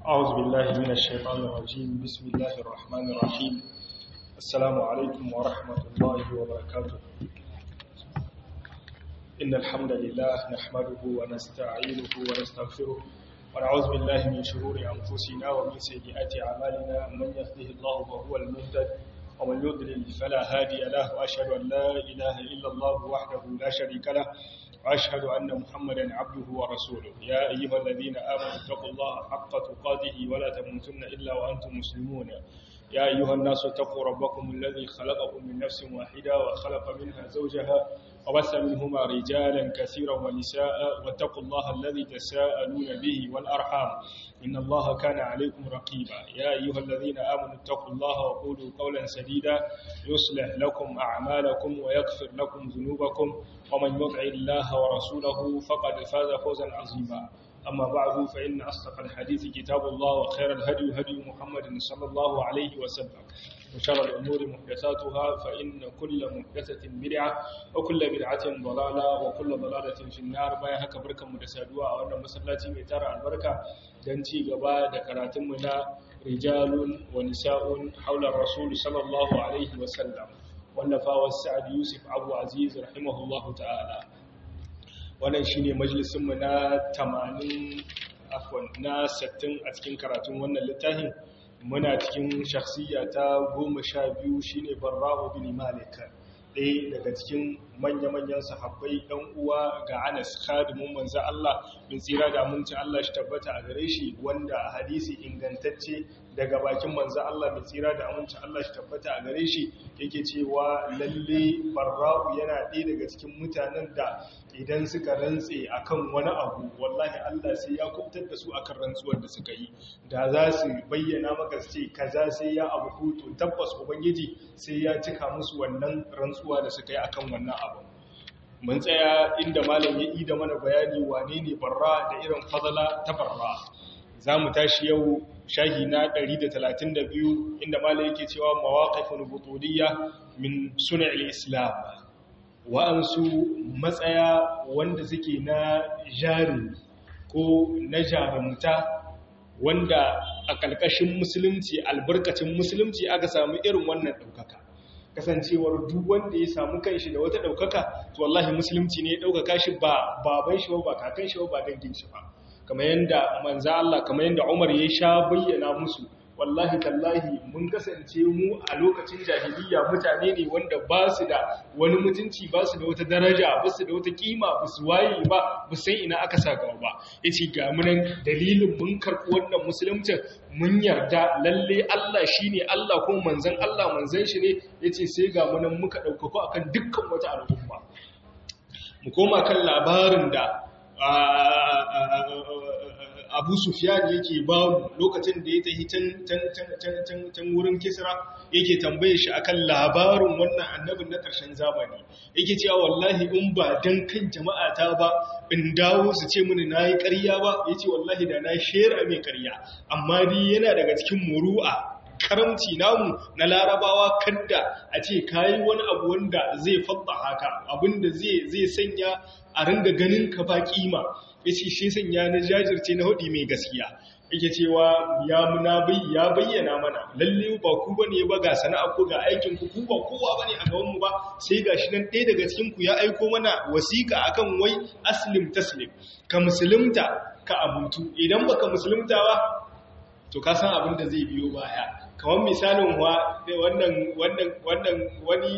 أعوذ بالله من الشيطان الرجيم بسم الله الرحمن الرحيم السلام عليكم ورحمة الله وبركاته إن الحمد لله نحمده ونستعينه ونستغفره ونعوذ بالله من شرور أنفسنا ومن سيئات أعمالنا من يهده الله فهو المهتد ومن يضلل فلا هادي له وأشهد أن لا إله إلا الله وحده لا شريك له وأشهد أن محمدا عبده ورسوله يا أيها الذين آمنوا اتقوا الله حق تقاته ولا تموتن إلا وأنتم مسلمون يا أيها الناس اتقوا ربكم الذي خلقكم من نفس واحدة وخلق منها زوجها وبث منهما رجالا كثيرا ونساء واتقوا الله الذي تساءلون به والأرحام إن الله كان عليكم رقيبا يا أيها الذين آمنوا اتقوا الله وقولوا قولا سديدا يصلح لكم أعمالكم ويغفر لكم ذنوبكم ومن يطع الله ورسوله فقد فاز فوزا عظيما أما بعد فإن أصدق الحديث كتاب الله وخير الهدي هدي محمد صلى الله عليه وسلم وشر الأمور محدثاتها فإن كل محدثة بدعة وكل بدعة ضلالة وكل ضلالة في النار بايا هكا بركة مدسادوة وأن مسلاتي ميتارة البركة دنتي قبا دكراتمنا رجال ونساء حول الرسول صلى الله عليه وسلم والنفا والسعد يوسف أبو عزيز رحمه الله تعالى wannan shine majalisunmu na 80 afwan na 60 a cikin karatun wannan littafin muna cikin shakhsiya ta 12 shine Barra'u bin Malik ɗaya daga cikin manya-manyan sahabbai ɗan uwa ga Anas khadimun manzo Allah bin tsira da amincin Allah shi tabbata a gare shi wanda hadisi ingantacce daga bakin manzo Allah bin tsira da amincin Allah shi tabbata a gare shi yake cewa lalle Barra'u yana ɗaya daga cikin mutanen da idan suka rantse akan wani abu wallahi Allah sai ya kubtar da su akan rantsuwar da suka yi da za su bayyana maka su ce kaza sai ya abu hutu tabbas ubangiji sai ya cika musu wannan rantsuwa da suka yi akan wannan abu mun tsaya inda malam ya ida mana bayani wane ne barra da irin fadala ta barra za mu tashi yau shahi na 132 inda malam yake cewa mawaqifun butuliyya min sun'il islam wa'ansu matsaya wanda suke na jari ko na jarumta wanda a ƙarƙashin musulunci albarkacin musulunci aka samu irin wannan ɗaukaka kasancewar duk wanda ya samu kanshi da wata ɗaukaka to wallahi musulunci ne ya ɗaukaka shi ba baban shi ba kakan shi ba dangin shi ba kamar yadda manza Allah kamar yadda Umar ya sha bayyana musu wallahi tallahi mun kasance mu a lokacin jahiliya mutane ne wanda ba su da wani mutunci ba su da wata daraja ba su da wata kima ba su waye ba ba san ina aka sa gaba ba yace ga munan dalilin mun karɓi wannan musulunci mun yarda lalle Allah shine Allah kuma manzon Allah manzon shi ne yace sai ga munan muka ɗaukako akan dukkan wata al'umma mu koma kan labarin da abu sufiyan yake ba lokacin da ya tafi can wurin kisra yake tambaye shi akan labarin wannan annabin na ƙarshen zamani yake cewa wallahi in ba dan kan jama'a ta ba in dawo su ce mini nayi ƙarya ba yace wallahi da na shera mai ƙarya amma dai yana daga cikin muru'a karamci namu na larabawa kadda a ce kayi wani abu wanda zai fadda haka abinda zai sanya a ringa ganin ka ba kima yace shi sanya na jajirce na hudi mai gaskiya yake cewa ya muna bai ya bayyana mana lalle ba ku bane ba ga sana'a ko ga aikin ku ku ba kowa bane a gaban mu ba sai gashi nan ɗaya daga cikin ku ya aiko mana wasiƙa akan wai aslim taslim ka musulunta ka abutu idan baka musulunta ba to ka san abin da zai biyo baya kamar misalin wannan wannan wannan wani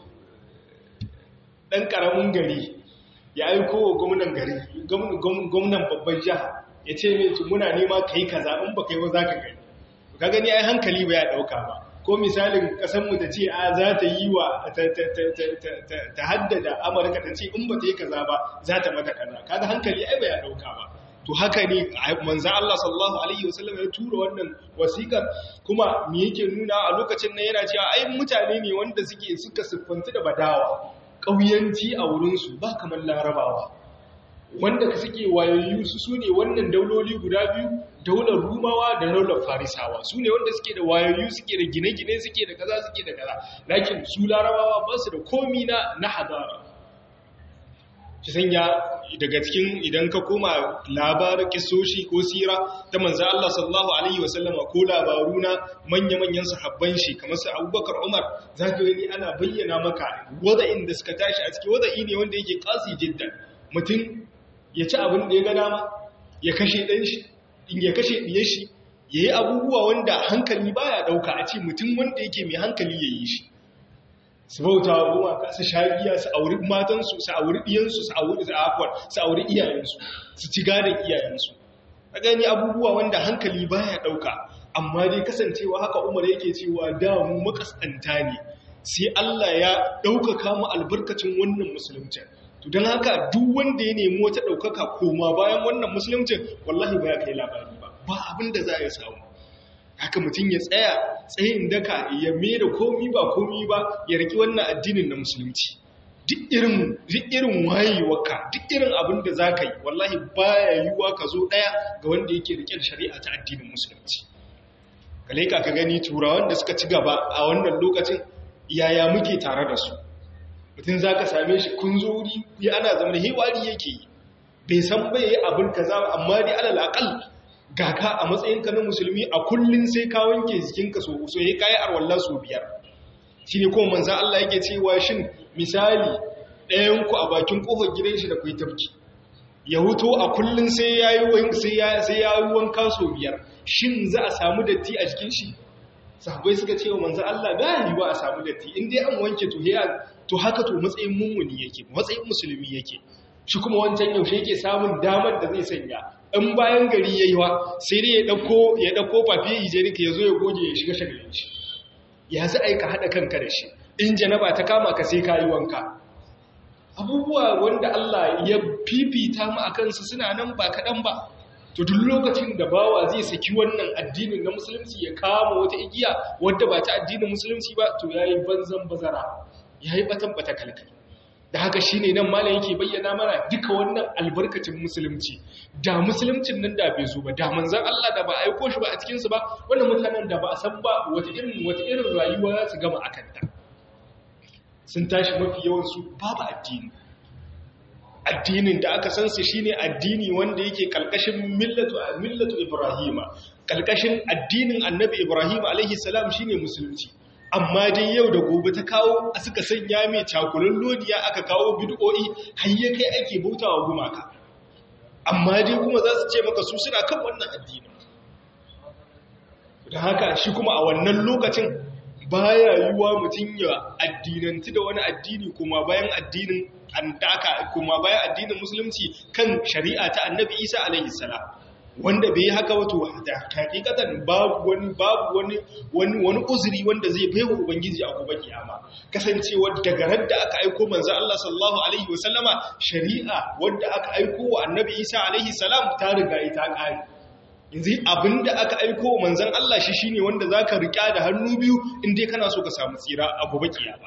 dan karamin gari ya aiko wa gwamnan gari gwamnan babban jiha ya ce mai tu muna nema ka yi kaza in ba ka yi ba za ka gani ka gani ai hankali ba ya ɗauka ba ko misalin ƙasanmu ta ce a za ta yi wa ta haddada amurka ta ce in ba ta yi kaza ba za ta mata kaza kaga hankali ai ba ya ɗauka ba to haka ne manzan Allah sallallahu alaihi wasallam ya tura wannan wasiƙar kuma me yake nuna a lokacin nan yana cewa ai mutane ne wanda suke suka siffantu da badawa ƙauyanci a wurinsu ba kamar larabawa wanda suke wayayyu su su ne wannan dauloli guda biyu daular rumawa da daular farisawa su ne wanda suke da wayayyu suke da gine-gine suke da kaza suke da kaza lakin su larabawa ba su da komi na na hadara ki sanya daga cikin idan ka koma labarin kisoshi ko sira ta manzo Allah sallallahu alaihi wasallama ko labaru na manya-manyan sahabban shi kamar su Abubakar Umar zaka gani ana bayyana maka wada'in da suka tashi a cikin wada'i ne wanda yake kasi jiddan mutum ya ci abin da ya ga dama ya kashe dan shi in ya kashe diyar shi yayi abubuwa wanda hankali baya dauka a ce mutum wanda yake mai hankali yayi shi su bauta wa gumaka su shagiya su auri matansu su auri ɗiyansu su auri za'afar su auri iyayensu su ci gadon iyayensu a gani abubuwa wanda hankali baya ɗauka amma dai kasancewa haka umar yake cewa damu makasanta ne sai Allah ya ɗaukaka mu albarkacin wannan musulunci to don haka duk wanda ya nemi wata ɗaukaka koma bayan wannan musulunci wallahi ba ya kai labari ba ba abin da za a samu haka mutum ya tsaya tsayin daka ya da komi ba komi ba ya riki wannan addinin na musulunci duk irin duk irin wayewarka duk irin abin da za ka yi wallahi baya yiwuwa ka zo ɗaya ga wanda yake rike da shari'a ta addinin musulunci ka laika ka gani turawan da suka ci gaba a wannan lokacin yaya muke tare da su mutum za ka same shi kun zo wuri ya ana zama da hewari yake yi bai san bai yi abin kaza amma dai alal aqal ga ka a matsayinka na musulmi a kullum sai ka wanke jikinka so so ya kayi arwallah so biyar shi ne kuma manzan Allah yake cewa shin misali ɗayanku a bakin ƙofar gidan shi da kai tafki ya huto a kullum sai ya yi wanka so biyar shin za a samu datti a jikin shi sahabai suka ce wa manzan Allah ga yi ba a samu datti in dai an wanke to haka to matsayin mummuni yake matsayin musulmi yake shi kuma wancan yaushe yake samun damar da zai sanya in bayan gari ya yi wa sai dai ya ɗauko ya ɗauko fafiye hijenika ya zo ya goge ya shiga shagalin shi ya za aika haɗa kanka da shi in janaba ta kama ka sai ka yi wanka abubuwa wanda Allah ya fifita mu a kansu suna nan ba kaɗan ba to duk lokacin da bawa zai saki wannan addinin na musulunci ya kama wata igiya wadda ba ta addinin musulunci ba to ya yi banzan bazara ya yi batan bata kalkali da haka shi ne nan malam yake bayyana mana duka wannan albarkacin musulunci da musuluncin nan da bai zo ba da manzan Allah da ba aiko shi ba a cikinsu ba wannan mutanen da ba a san ba wata irin wata irin rayuwa za su gama a kanta sun tashi mafi yawansu babu addini addinin da aka san su shine addini wanda yake kalkashin millatu millatu ibrahima kalkashin addinin annabi ibrahim alaihi salam shine musulunci amma dai yau da gobe ta kawo a suka sanya mai cakulun lodiya aka kawo bid'o'i har ya kai ake bautawa gumaka amma dai kuma za su ce maka su suna kan wannan addini da haka shi kuma a wannan lokacin baya yiwuwa mutum ya addinanti da wani addini kuma bayan addinin andaka kuma bayan addinin musulunci kan shari'a ta annabi isa alaihi salam wanda bai yi haka wato da hakikatan babu wani babu wani wani wani uzuri wanda zai baiwa ubangiji a gobe kiyama kasancewa daga ran da aka aiko manzo Allah sallallahu alaihi wasallama shari'a wanda aka aiko wa annabi Isa alaihi salam ta riga ita kare yanzu abinda aka aiko wa manzon Allah shi shine wanda zaka rika da hannu biyu in dai kana so ka samu tsira a gobe kiyama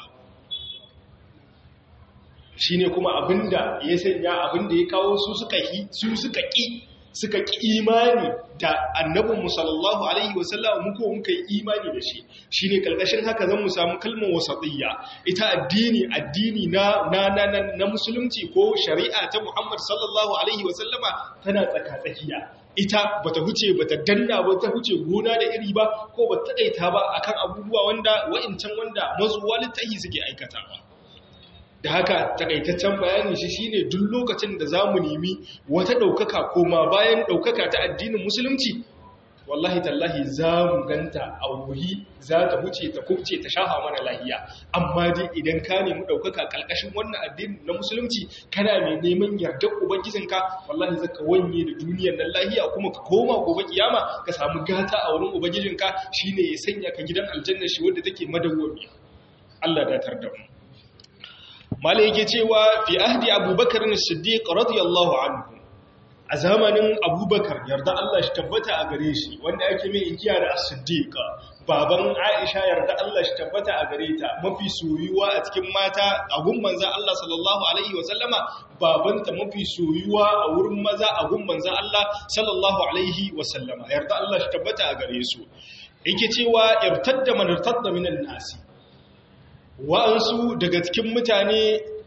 shine kuma abinda ya sanya abinda ya kawo su suka yi su suka ki suka ƙi imani da annabinmu sallallahu alaihi wasallam muku muka yi imani da shi shine kalkashin haka zan mu samu kalmar wasatiyya ita addini addini na na na na musulunci ko shari'a ta Muhammad sallallahu alaihi wasallama tana tsaka-tsakiya ita bata huce bata danna ba ta huce gona da iri ba ko bata daita ba akan abubuwa wanda wa'incan wanda mazuwa littahi suke aikatawa da haka takaitaccen bayani shi shine duk lokacin da za mu nemi wata ɗaukaka koma bayan ɗaukaka ta addinin musulunci wallahi tallahi za mu ganta a wuri za ta wuce ta kubce ta shafa mana lahiya amma dai idan ka nemi ɗaukaka ƙarƙashin wannan addinin na musulunci kana mai neman yardar ubangijinka wallahi zaka wanye da duniyar nan lahiya kuma ka koma gobe kiyama ka samu gata a wurin ubangijinka shine ya sanya ka gidan aljanna shi wanda take madawwamiya Allah da tar da mu malai yake cewa fi ahdi abubakar siddiq radiyallahu anhu a zamanin abubakar yarda Allah shi tabbata a gare shi wanda ake mai inkiya da as-siddiq baban aisha yarda Allah shi tabbata a gare ta mafi soyuwa a cikin mata a gun manzon Allah sallallahu alaihi wa sallama babanta mafi soyuwa a wurin maza a gun manzon Allah sallallahu alaihi wa sallama yarda Allah shi tabbata a gare su yake cewa irtadda man irtadda minan nasi wa'ansu daga cikin mutane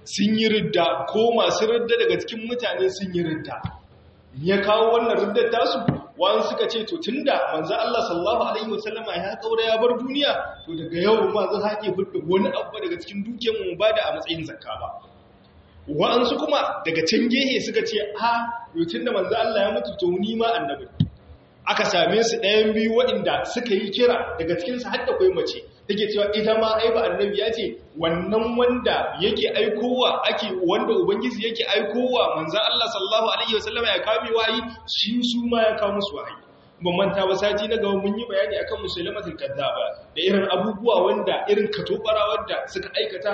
sun yi ridda ko masu ridda daga cikin mutane sun yi ridda ya kawo wannan riddar tasu wani suka ce to tunda manzo Allah sallallahu alaihi wasallama ya kaura ya bar duniya to daga yau ma zan haƙe fudda wani abu daga cikin dukiyar mu ba da a matsayin zakka ba wa'ansu kuma daga can gehe suka ce a yutun da manzo Allah ya mutu to ni ma annabi aka same su ɗayan biyu waɗanda suka yi kira daga cikin su har da kai mace take cewa ita ma ai ba annabi ya ce wannan wanda yake aikowa ake wanda ubangiji yake aikowa manzo Allah sallallahu alaihi wasallam ya kame wayi shi su ma ya kawo musu wahayi ban manta ba sati na gaba mun yi bayani akan musulmatul kazzaba da irin abubuwa wanda irin katobara wanda suka aikata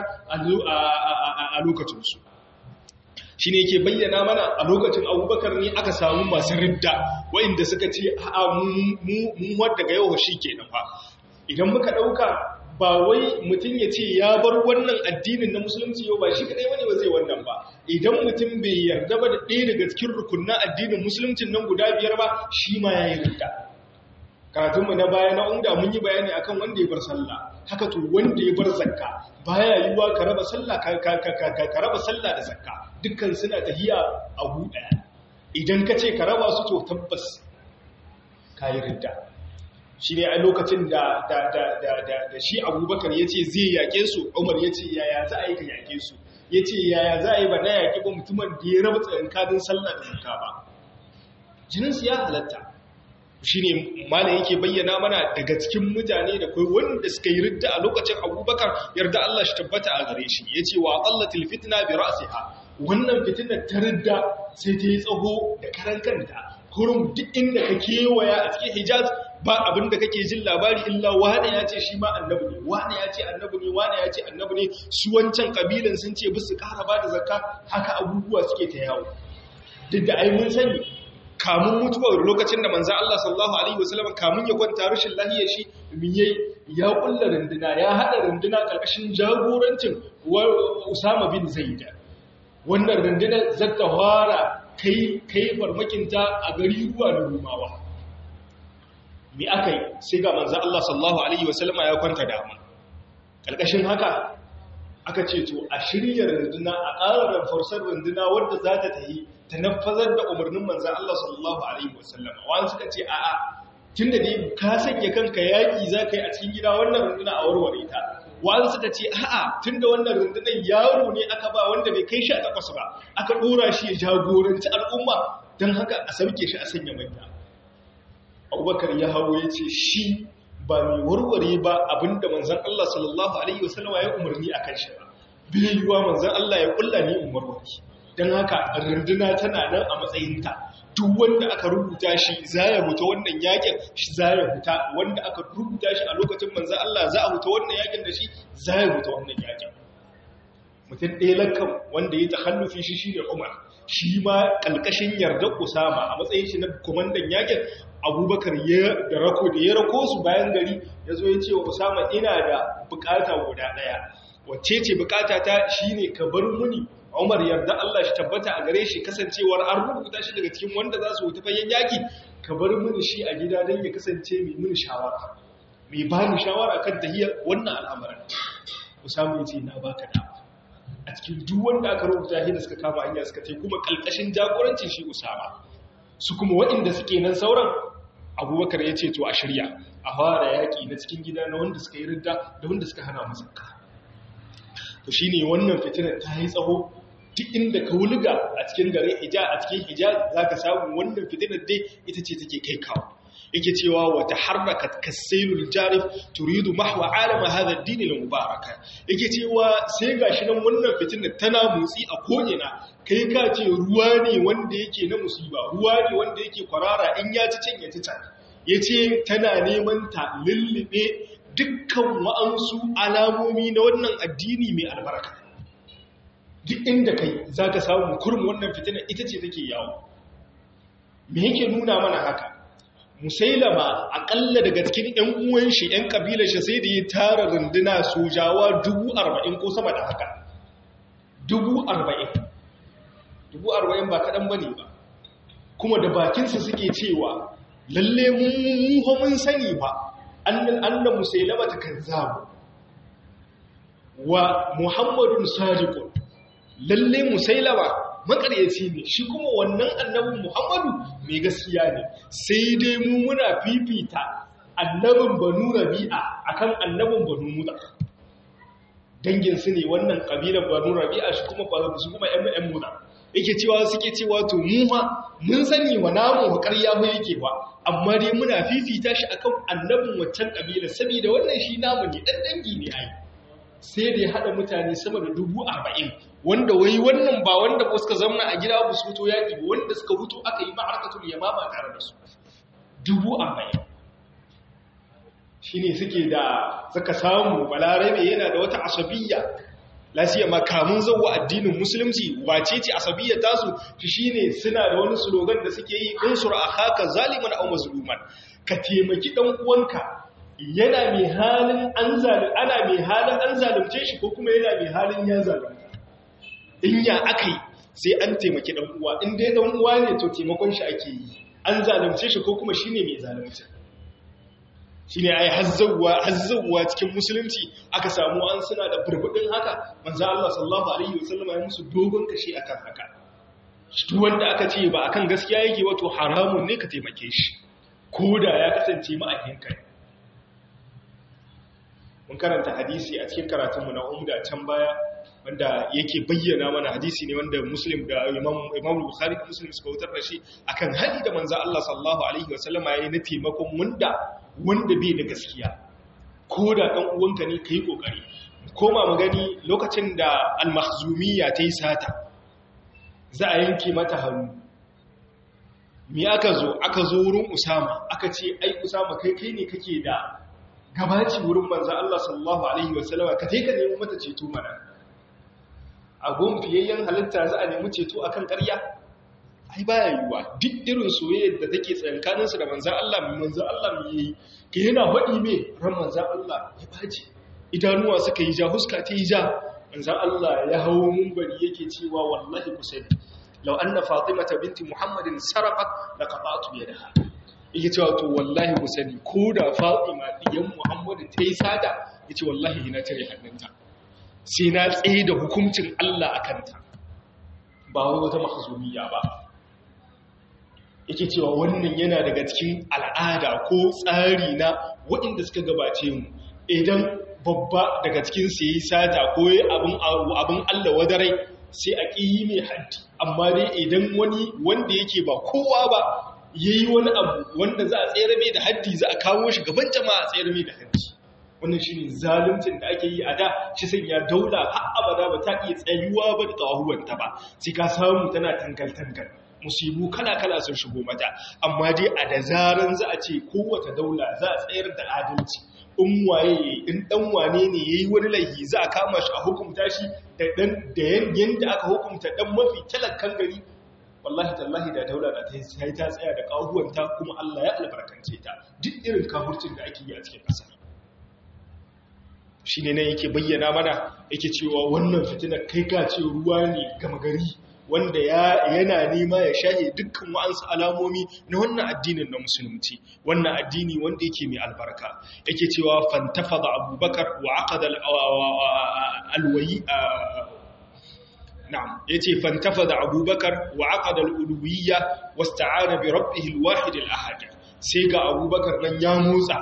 a lokacin su shi ne ke bayyana mana a lokacin abubakar ne aka samu masu ridda wa'inda suka ce a mu wadda ga yau shi ke fa idan muka ɗauka ba wai mutum ya ce ya bar wannan addinin na musulunci yau ba shi kaɗai wani ba zai wannan ba idan mutum bai yarda ba da ɗaya daga cikin rukunan addinin musuluncin nan guda biyar ba shi ma ya yi ridda karatunmu na baya na umda mun yi bayani akan wanda ya bar sallah haka to wanda ya bar zakka baya yiwuwa ka raba sallah ka raba sallah da zakka dukkan suna tahiya a ɗaya idan ka ce ka raba su to tabbas ka yi ridda shi ne a lokacin da shi abubakar ya ce zai yaƙe su umar ya ce yaya za a yi ka yaƙe su ya ce yaya za a yi ba na yaƙi ba mutumin da ya raba tsakankanin sallah da zakka ba jininsu ya halatta shi ne mana yake bayyana mana daga cikin mutane da kai wanda suka yi ridda a lokacin abubakar yarda Allah shi tabbata a gare shi ya ce wa ƙallatil fitna bi ra'siha wannan fitinar ta ridda sai ta yi tsaho da karan kanta kurum duk inda ka kewaya a cikin hijaz ba abin da kake jin labari illa wane ya ce shi ma annabi ne wane ya ce annabi ne wane ya ce annabi ne su wancan kabilan sun ce bisu ƙara ba da zakka haka abubuwa suke ta yawo duk da ai mun sani kamun mutuwar lokacin da manzan Allah sallallahu Alaihi wasallam kamun ya kwanta rashin lahiyar shi miye ya kulla runduna ya haɗa runduna ƙarƙashin jagorancin Usama bin Zaida wannan rundunar zata fara kai kai farmakinta a gari ruwa da rumawa me aka yi sai ga manzan Allah sallallahu Alaihi wasallam ya kwanta dama ƙarƙashin haka aka ce to a shirya runduna a ƙarar farsar runduna wadda za ta tahi ta nafazar da umarnin manzan Allah sallallahu Alaihi wasallam wani suka ce a'a tun da dai ka sanya kanka yaƙi za ka yi a cikin gida wannan runduna a warware ta wani suka ce a'a tun da wannan rundunar yaro ne aka ba wanda bai kai shi a takwas ba aka ɗora shi ya jagoranci al'umma don haka a sauke shi a sanya manya abubakar ya hawo ya ce shi ba mai warware ba abinda manzan Allah sallallahu Alaihi wasallama ya umarni a kan shi ba bai yiwuwa manzan Allah ya kulla ne in warware don haka runduna tana nan a matsayinta duk wanda aka rubuta shi za ya huta wannan yakin shi za ya huta wanda aka rubuta shi a lokacin manzan Allah za a huta wannan yakin da shi za ya huta wannan yakin mutum ɗaya lankan wanda ya tahallufi shi shi da umar shi ma ƙalƙashin yardar usama a matsayin shi na kwamandan yakin abubakar da rako da ya rako su bayan gari ya zo ya ce wa usama ina da bukata guda ɗaya wacce ce bukata ta shi ne ka bar muni umar yarda allah shi tabbata a gare shi kasancewar an rubuta shi daga cikin wanda za su wuta fayen yaki ka bar muni shi a gida don ya kasance mai muni shawara mai ba ni shawara kan tahiyar wannan al'amarin usama ya ce na baka dama a cikin duk wanda aka rubuta shi da suka kama hanya suka ce kuma kalkashin jagorancin shi usama su kuma waɗanda suke nan sauran abubakar ya ce to a shirya a fara yaƙi na cikin gida na wanda suka yi ridda da wanda suka hana masarka to shi ne wannan fitinar ta yi tsaho duk inda ka wulga a cikin gare hija a cikin hija za ka samu wannan fitinar dai ita ce take kai kawo yake cewa wata harrakat kasailul jarif turidu mahwa alama hadha ad-din al-mubaraka yake cewa sai gashi nan wannan fitinar tana motsi a ko'ina kai ka ce ruwa ne wanda yake na musiba ruwa ne wanda yake kwarara in ya ci can ya ci can yace tana neman ta lullube dukkan wa'ansu alamomi na wannan addini mai albarka duk inda kai zaka samu kurum wannan fitinar ita ce take yawo me yake nuna mana haka musailama akalla daga cikin ‘yan uwan shi ‘yan ƙabilar shi sai da ya tara runduna sojawa dubu arba'in ko sama da haka dubu arba'in dubu arba'in ba kaɗan ba ne ba kuma da bakinsa suke cewa lalle mun mun sani ba annan annan musailama ta kan zamu wa muhammadun sadiqun lalle musailama makaryaci ne shi kuma wannan annabin muhammadu mai gaskiya ne sai dai mu muna fifita annabin banu rabi'a akan annabin banu muda dangin su ne wannan kabilar banu rabi'a shi kuma ba su kuma ƴan ƴan muda yake cewa suke cewa to mu ma mun sani wa namu wa ƙarya ba yake ba amma dai muna fifita shi akan annabin waccan kabila saboda wannan shi namu ne dan dangi ne ai sai da ya haɗa mutane sama da dubu arba'in wanda wai wannan ba wanda ba suka zamna a gida ba su fito yaƙi ba wanda suka fito aka yi ma'arkatul yamama tare da su dubu arba'in shi ne suke da suka samu balarabe yana da wata asabiyya lasiya makamun zauwa addinin musulunci wace ce asabiyya tasu shi ne suna da wani slogan da suke yi unsur a haka zaliman au mazluman ka taimaki dan uwanka yana mai halin an zalim ana mai halin an zalunce shi ko kuma yana mai halin ya zalunta in ya akai sai an taimaki dan uwa in dai dan uwa ne to taimakon shi ake yi an zalunce shi ko kuma shine mai zalunci shine ai hazzawa hazzawa cikin musulunci aka samu an suna da burbudin haka manzo Allah sallallahu alaihi wasallam ya musu dogon kashi akan haka duk wanda aka ce ba akan gaskiya yake wato haramun ne ka taimake shi koda ya kasance ma'ahinka ne mun karanta hadisi a cikin karatunmu na umda can baya wanda yake bayyana mana hadisi ne wanda muslim da imam bukhari da muslim suka wutar da shi akan hadi da manzo Allah sallallahu alaihi wasallama yayi na taimakon wanda wanda bai da gaskiya ko da dan uwanka ne kai kokari koma mu gani lokacin da al-makhzumiyya ta yi sata za a yanke mata hannu me aka zo aka zo wurin usama aka ce ai usama kai kai ne kake da gabaci wurin manzan Allah sallallahu Alaihi wasallama ka taika nemi mata ceto mana a fiyayyen halitta za a nemi ceto a kan ƙarya ai baya yiwuwa duk irin soyayyar da take tsankaninsu da manzan Allah mai manzan Allah mai yi ka yana faɗi mai ran manzan Allah ya bace idanuwa suka yi ja huska ta yi ja manzan Allah ya hawo mumbari yake cewa wallahi ku sani lau anna fatimata binti muhammadin sarafat la qata'tu yadaha yake cewa to wallahi ku sani ko da fatima diyan muhammadu ta yi sada ya ce wallahi na tare hannunta sai na tsaye da hukuncin allah a kanta ba wai wata mahazumiya ba yake cewa wannan yana daga cikin al'ada ko tsari na waɗanda suka gabace mu idan babba daga cikin su yi sata ko yi abin allah wadarai sai a ƙi mai haddi amma dai idan wani wanda yake ba kowa ba ya yi wani abu wanda za a tsere mai da haddi za a kawo shi gaban jama'a a tsere mai da haddi wannan shi ne zaluncin da ake yi a da shi sai ya daula har abada ba ta iya tsayuwa ba da tsawahuwanta ba sai ka samu tana tangal-tangal musibu kala-kala sun shigo mata amma dai a da zaran za a ce kowace daula za a tsayar da adalci in waye in dan wane ne yayi wani laifi za a kama shi a hukunta shi da dan da yanda aka hukunta dan mafi talakkan gari wallahi tallahi da daula da ta yi ta tsaya da kahuwanta kuma Allah ya albarkance ta duk irin kafurcin da ake yi a cikin ƙasa shi ne nan yake bayyana mana yake cewa wannan fitinar kai ka ce ruwa ne gama gari wanda yana nema ya shahe dukkan wa'ansu alamomi na wannan addinin na musulunci wannan addini wanda yake mai albarka yake cewa fantafa da abubakar wa aqada alwayi نعم يتي فانتفض أبو بكر وعقد الألوية واستعان بربه الواحد الأحد سيقى أبو بكر من يموزع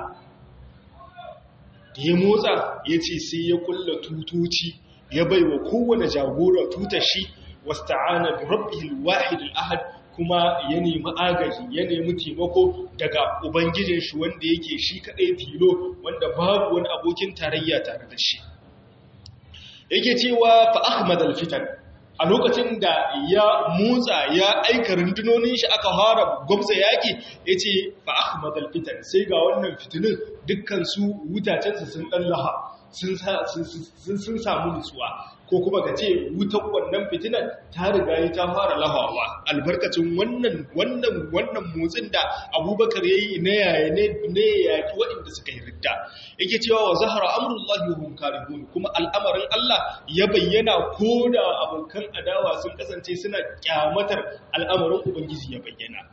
يموزع يتي سيقول توتوتي يبي وكونا جاغورا توتشي واستعان بربه الواحد الأحد kuma ya nemi agaji ya nemi taimako daga ubangijin shi wanda yake shi kadai tilo wanda babu wani abokin tarayya tare da shi yake cewa fa ahmad al-fitan a lokacin da ya motsa ya aika rundunonin shi aka fara gwamza yaƙi ya ce fa ahmad alfitan sai ga wannan fitinin dukkan su wutacensu sun ɗan laha sun samu nutsuwa ko kuma ka ce wutan wannan fitinan ta riga yi ta fara lahawa albarkacin wannan wannan wannan motsin da abubakar ya yi na yaya ne yaƙi waɗanda suka yi ridda yake cewa wa zahara amurullahi wa hum karihun kuma al'amarin Allah ya bayyana ko da abokan adawa sun kasance suna kyamatar al'amarin ubangiji ya bayyana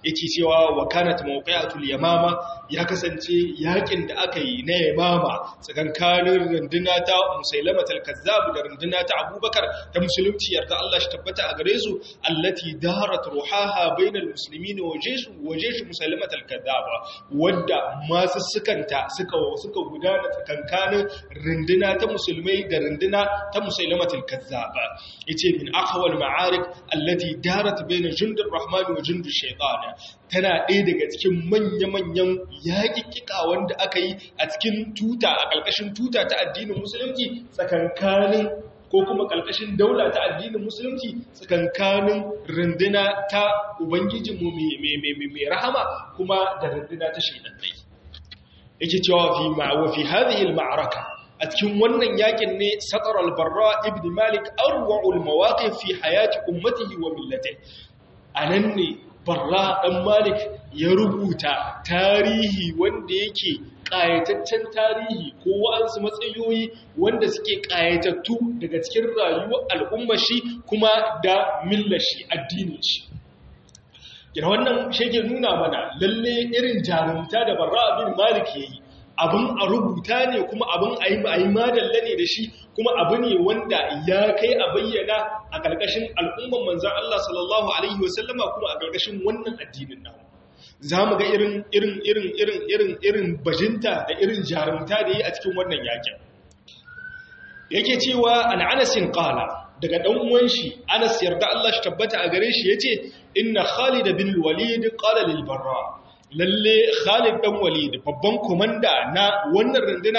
yake cewa wa kanat mawqi'atul yamama ya kasance yakin da aka yi na yamama tsakankanin runduna ta musailamatul kazzab da runduna ta abubakar ta musulunci yarda Allah shi tabbata a gare su allati darat ruhaha bainal muslimin wa jaysh wa jaysh musailamatul kazzab wadda masu sukanta suka suka gudana tsakankanin runduna ta musulmai da runduna ta musailamatul kazzab yace min aqwal ma'arik allati darat bain jundur rahman wa jundur shaytan tana ɗaya daga cikin manya-manyan yaƙiƙiƙa wanda aka yi a cikin tuta a ƙarƙashin tuta ta addinin musulunci tsakankanin ko kuma ƙarƙashin daula ta addinin musulunci tsakankanin runduna ta ubangijinmu mai rahama kuma da runduna ta shaidannai yake cewa fi ma'awa fi hadhihi al-ma'araka a cikin wannan yakin ne satar al-barra ibn malik arwa'ul mawaqif fi hayati ummatihi wa millatihi anan ne barra ɗan malik ya rubuta tarihi wanda yake ƙayataccen tarihi ko wa'ansu matsayoyi wanda suke ƙayatattu daga cikin rayuwar al'ummar shi kuma da millar shi addinin shi yana wannan shege nuna mana lalle irin jarumta da barra abin malik ya yi abin a rubuta ne kuma abin a yi madalla ne da shi kuma abu ne wanda ya kai a bayyana a ƙarƙashin al'umman manzan Allah sallallahu Alaihi wasallama kuma a ƙarƙashin wannan addinin namu za mu ga irin irin irin irin irin irin bajinta da irin jarumta da yi a cikin wannan yakin yake cewa an anasin ƙala daga ɗan uwan shi anas yarda Allah shi tabbata a gare shi yace inna khalid bin walid qala lil barra lalle Khalid dan Walid babban komanda na wannan runduna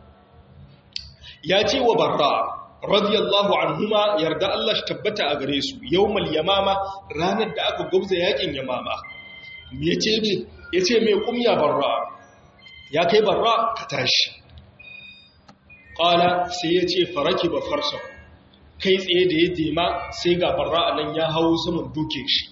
ya ce wa Barra radiyallahu anhuma yarda Allah shi tabbata a gare su yawmal yamama ranar da aka gubza yakin yamama me yace me yace me kumya Barra ya kai Barra ka tashi qala sai yace faraki ba farsa kai tsaye da ya dema sai ga Barra anan ya hawo saman duke shi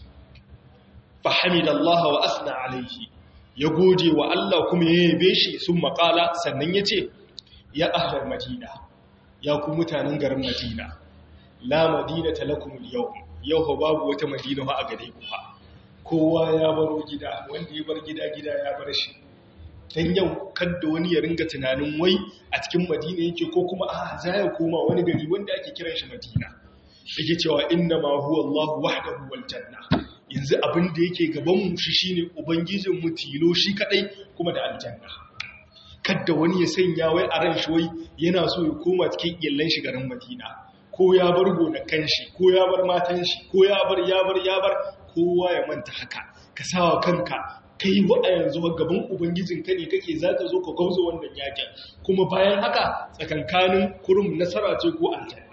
fahimidallah wa asna alaihi ya gode wa Allah kuma ya yabe shi sun makala sannan ya ce ya ahlar madina ya ku mutanen garin madina la madina talakumul yau yau fa babu wata madina ba a gare ku fa kowa ya baro gida wanda ya bar gida gida ya bar shi dan yau kadda wani ya ringa tunanin wai a cikin madina yake ko kuma a za ya koma wani gari wanda ake kiran shi madina yake cewa inna ma huwa Allah wahdahu wal janna yanzu abin da yake gabanmu shi shine ubangijinmu tilo shi kadai kuma da aljanna kadda wani ya sanya wai a ran shi wai yana so ya koma cikin iyallan shi garin Madina ko ya bar gonakan shi ko ya bar matan shi ko ya bar ya bar ya bar kowa ya manta haka ka sawa kanka kai wa a yanzu gaban ubangijin ka ne kake zaka zo ka gauzo wannan yakin kuma bayan haka tsakankanin kurum nasara ce ko aljanna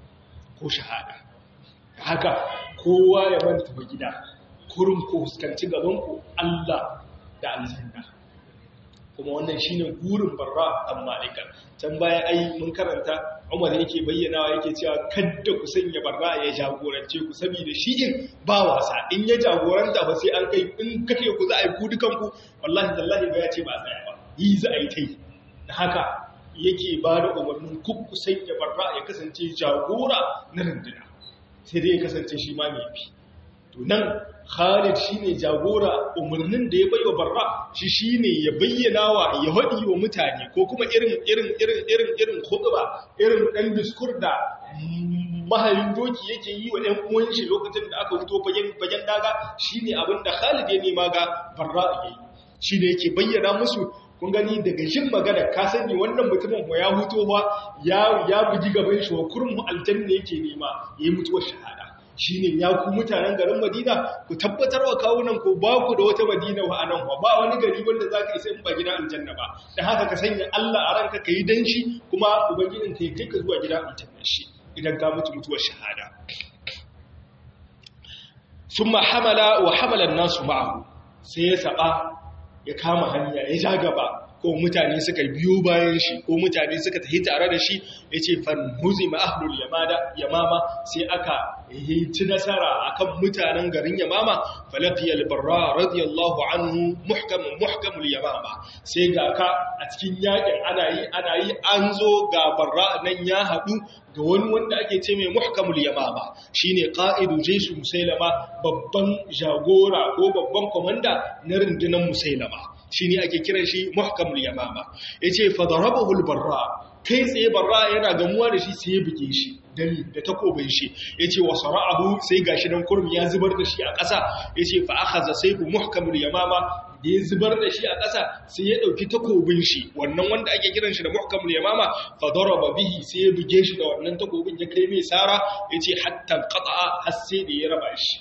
ko shahada haka kowa ya manta ba gida kurum ko fuskanci gabanku Allah da aljanna kuma wannan shine gurin barra dan malika can baya ai mun karanta Umar yake bayyanawa yake cewa kadda ku sanya barra ya jagorance ku saboda shi in ba wasa in ya jagoranta ba sai an kai in kake ku za a yi ku dukan ku wallahi tallahi ba ya ce ba tsaya ba yi za a yi tai da haka yake ba da umarnin ku ku sanya barra ya kasance jagora na runduna sai dai ya kasance shi ma mai bi to nan Khalid shine jagora umarnin da ya baiwa Barra shi shine ya bayyana wa ya hadi wa mutane ko kuma irin irin irin irin irin khutba irin dan diskur da mahayin doki yake yi wa ɗan uwan shi lokacin da aka fito fagen fagen daga shine abin da Khalid ya nema ga Barra yayi shine yake bayyana musu kun gani daga shin magana ka sani wannan mutumin ko ya huto ba ya ya bugi gaban shi wa kurmu aljanna yake nema yayi mutuwar shahada shine ya ku mutanen garin Madina ku tabbatar wa kawunan ku ba ku da wata Madina wa anan ba ba wani gari wanda zaka isa in ba gidan aljanna ba dan haka ka sanya Allah a ranka kai dan shi kuma ubangijin kai kai ka zuwa gidan aljanna shi idan ka mutu mutuwar shahada summa hamala wa hamala an-nasu ma'ahu sai ya saba ya kama hanya ya ja gaba ko mutane suka biyo bayan shi ko mutane suka tafi tare da shi yace fan huzima ahlul yamada yamama sai aka yi ci nasara akan mutanen garin yamama falaqiyal barra radiyallahu anhu muhkam muhkamul yamama sai ga ka a cikin yakin ana yi ana yi an zo ga barra nan ya hadu ga wani wanda ake ce mai muhkamul yamama shine qa'idu jaysh musailama babban jagora ko babban komanda na rundunar musailama shine ake kiran shi muhkamul yamama yace fa darabahu al-barra kai tsaye barra yana gamuwa da shi sai ya buge shi dani da takobin shi yace wa sara'ahu sai gashi nan kurmi ya zubar da shi a ƙasa yace fa akhadha sayfu muhkamul yamama da ya zubar da shi a ƙasa sai ya ɗauki takobin shi wannan wanda ake kiran shi da muhkamul yamama fa daraba bihi sai ya buge shi da wannan takobin ya kai mai sara yace hatta qata'a har sai da ya raba shi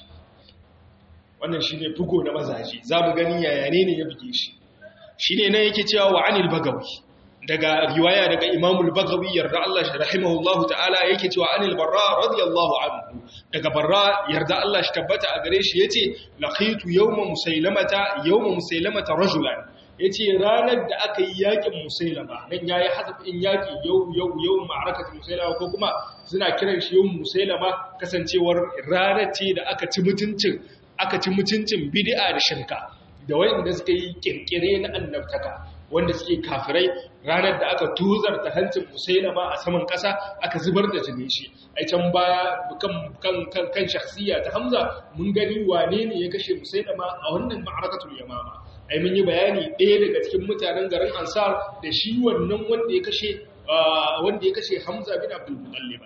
wannan shine bugo na mazaji zamu gani yaya ne ne ya buge shi shine nan yake cewa wa anil bagawi daga riwaya daga imamul bagawi yarda Allah shi rahimahullahu ta'ala yake cewa anil barra radiyallahu anhu daga barra yarda Allah shi tabbata a gare shi yace laqitu yawma musailamata yawma musailamata rajulan yace ranar da aka yi yakin musailama nan yayi hasabin yaki yau yau yau ma'arakatu musailama ko kuma suna kiran shi yau musailama kasancewar ranar ce da aka ci mutuncin aka ci mutuncin bid'a da shirka da wanda suka yi kirkire na annabtaka wanda suke kafirai ranar da aka tuzarta hancin musailama a saman ƙasa aka zubar da jini shi a can baya kan kan kan kan shakhsiya ta Hamza mun gani wane ne ya kashe musailama a wannan ma'arakatul yamama ai mun yi bayani ɗaya daga cikin mutanen garin Ansar da shi wannan wanda ya kashe wanda ya kashe Hamza bin Abdul Muttalib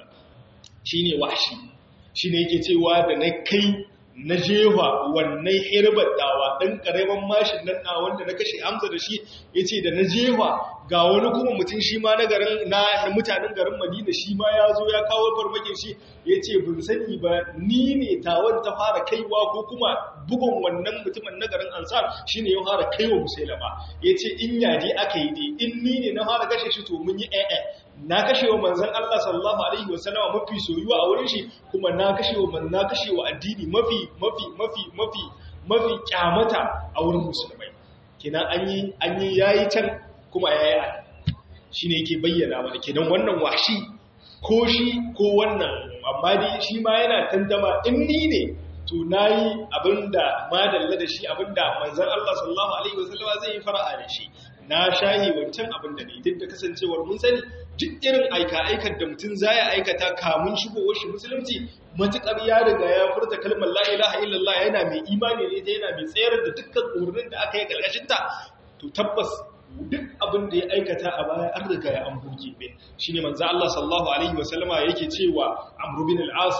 shine wahshi shine yake cewa da na kai na jefa wannan hirbar dawa ɗan ƙaramin mashin nan na wanda na kashe hamza da shi ya ce da na jefa ga wani kuma mutum shi ma na garin na mutanen garin madina shi ma ya zo ya kawo farmakin shi ya ce bin sani ba ni ne tawon ta fara kaiwa ko kuma bugun wannan mutumin na garin ansar shi ne ya fara kaiwa musailama ya ce in yaje aka yi dai in ni ne na fara kashe shi to mun yi ɗaya na kashe wa manzan Allah sallallahu alaihi wasallama mafi soyuwa a wurin shi kuma na kashe wa na kashe wa addini mafi mafi mafi mafi mafi kyamata a wurin musulmai kenan an yi an yi yayi can kuma yayi a shine yake bayyana mana kenan wannan washi ko shi ko wannan amma dai shi ma yana tantama in ni ne to nayi abinda madalla da shi abinda manzan Allah sallallahu alaihi wasallama zai yi fara'a da shi na shahi wancan abin da ne duk da kasancewar mun sani duk irin aika-aikar da mutum za ya aikata kamun shigowar shi musulunci matuƙar ya riga ya furta kalmar la'ilaha illallah yana mai imani ne ta yana mai tsayar da dukkan umarnin da aka yi ƙarƙashinta to tabbas duk abin da ya aikata a baya an riga ya an buge ne shi ne manzo Allah sallallahu alaihi wasallama yake cewa Amr bin al-As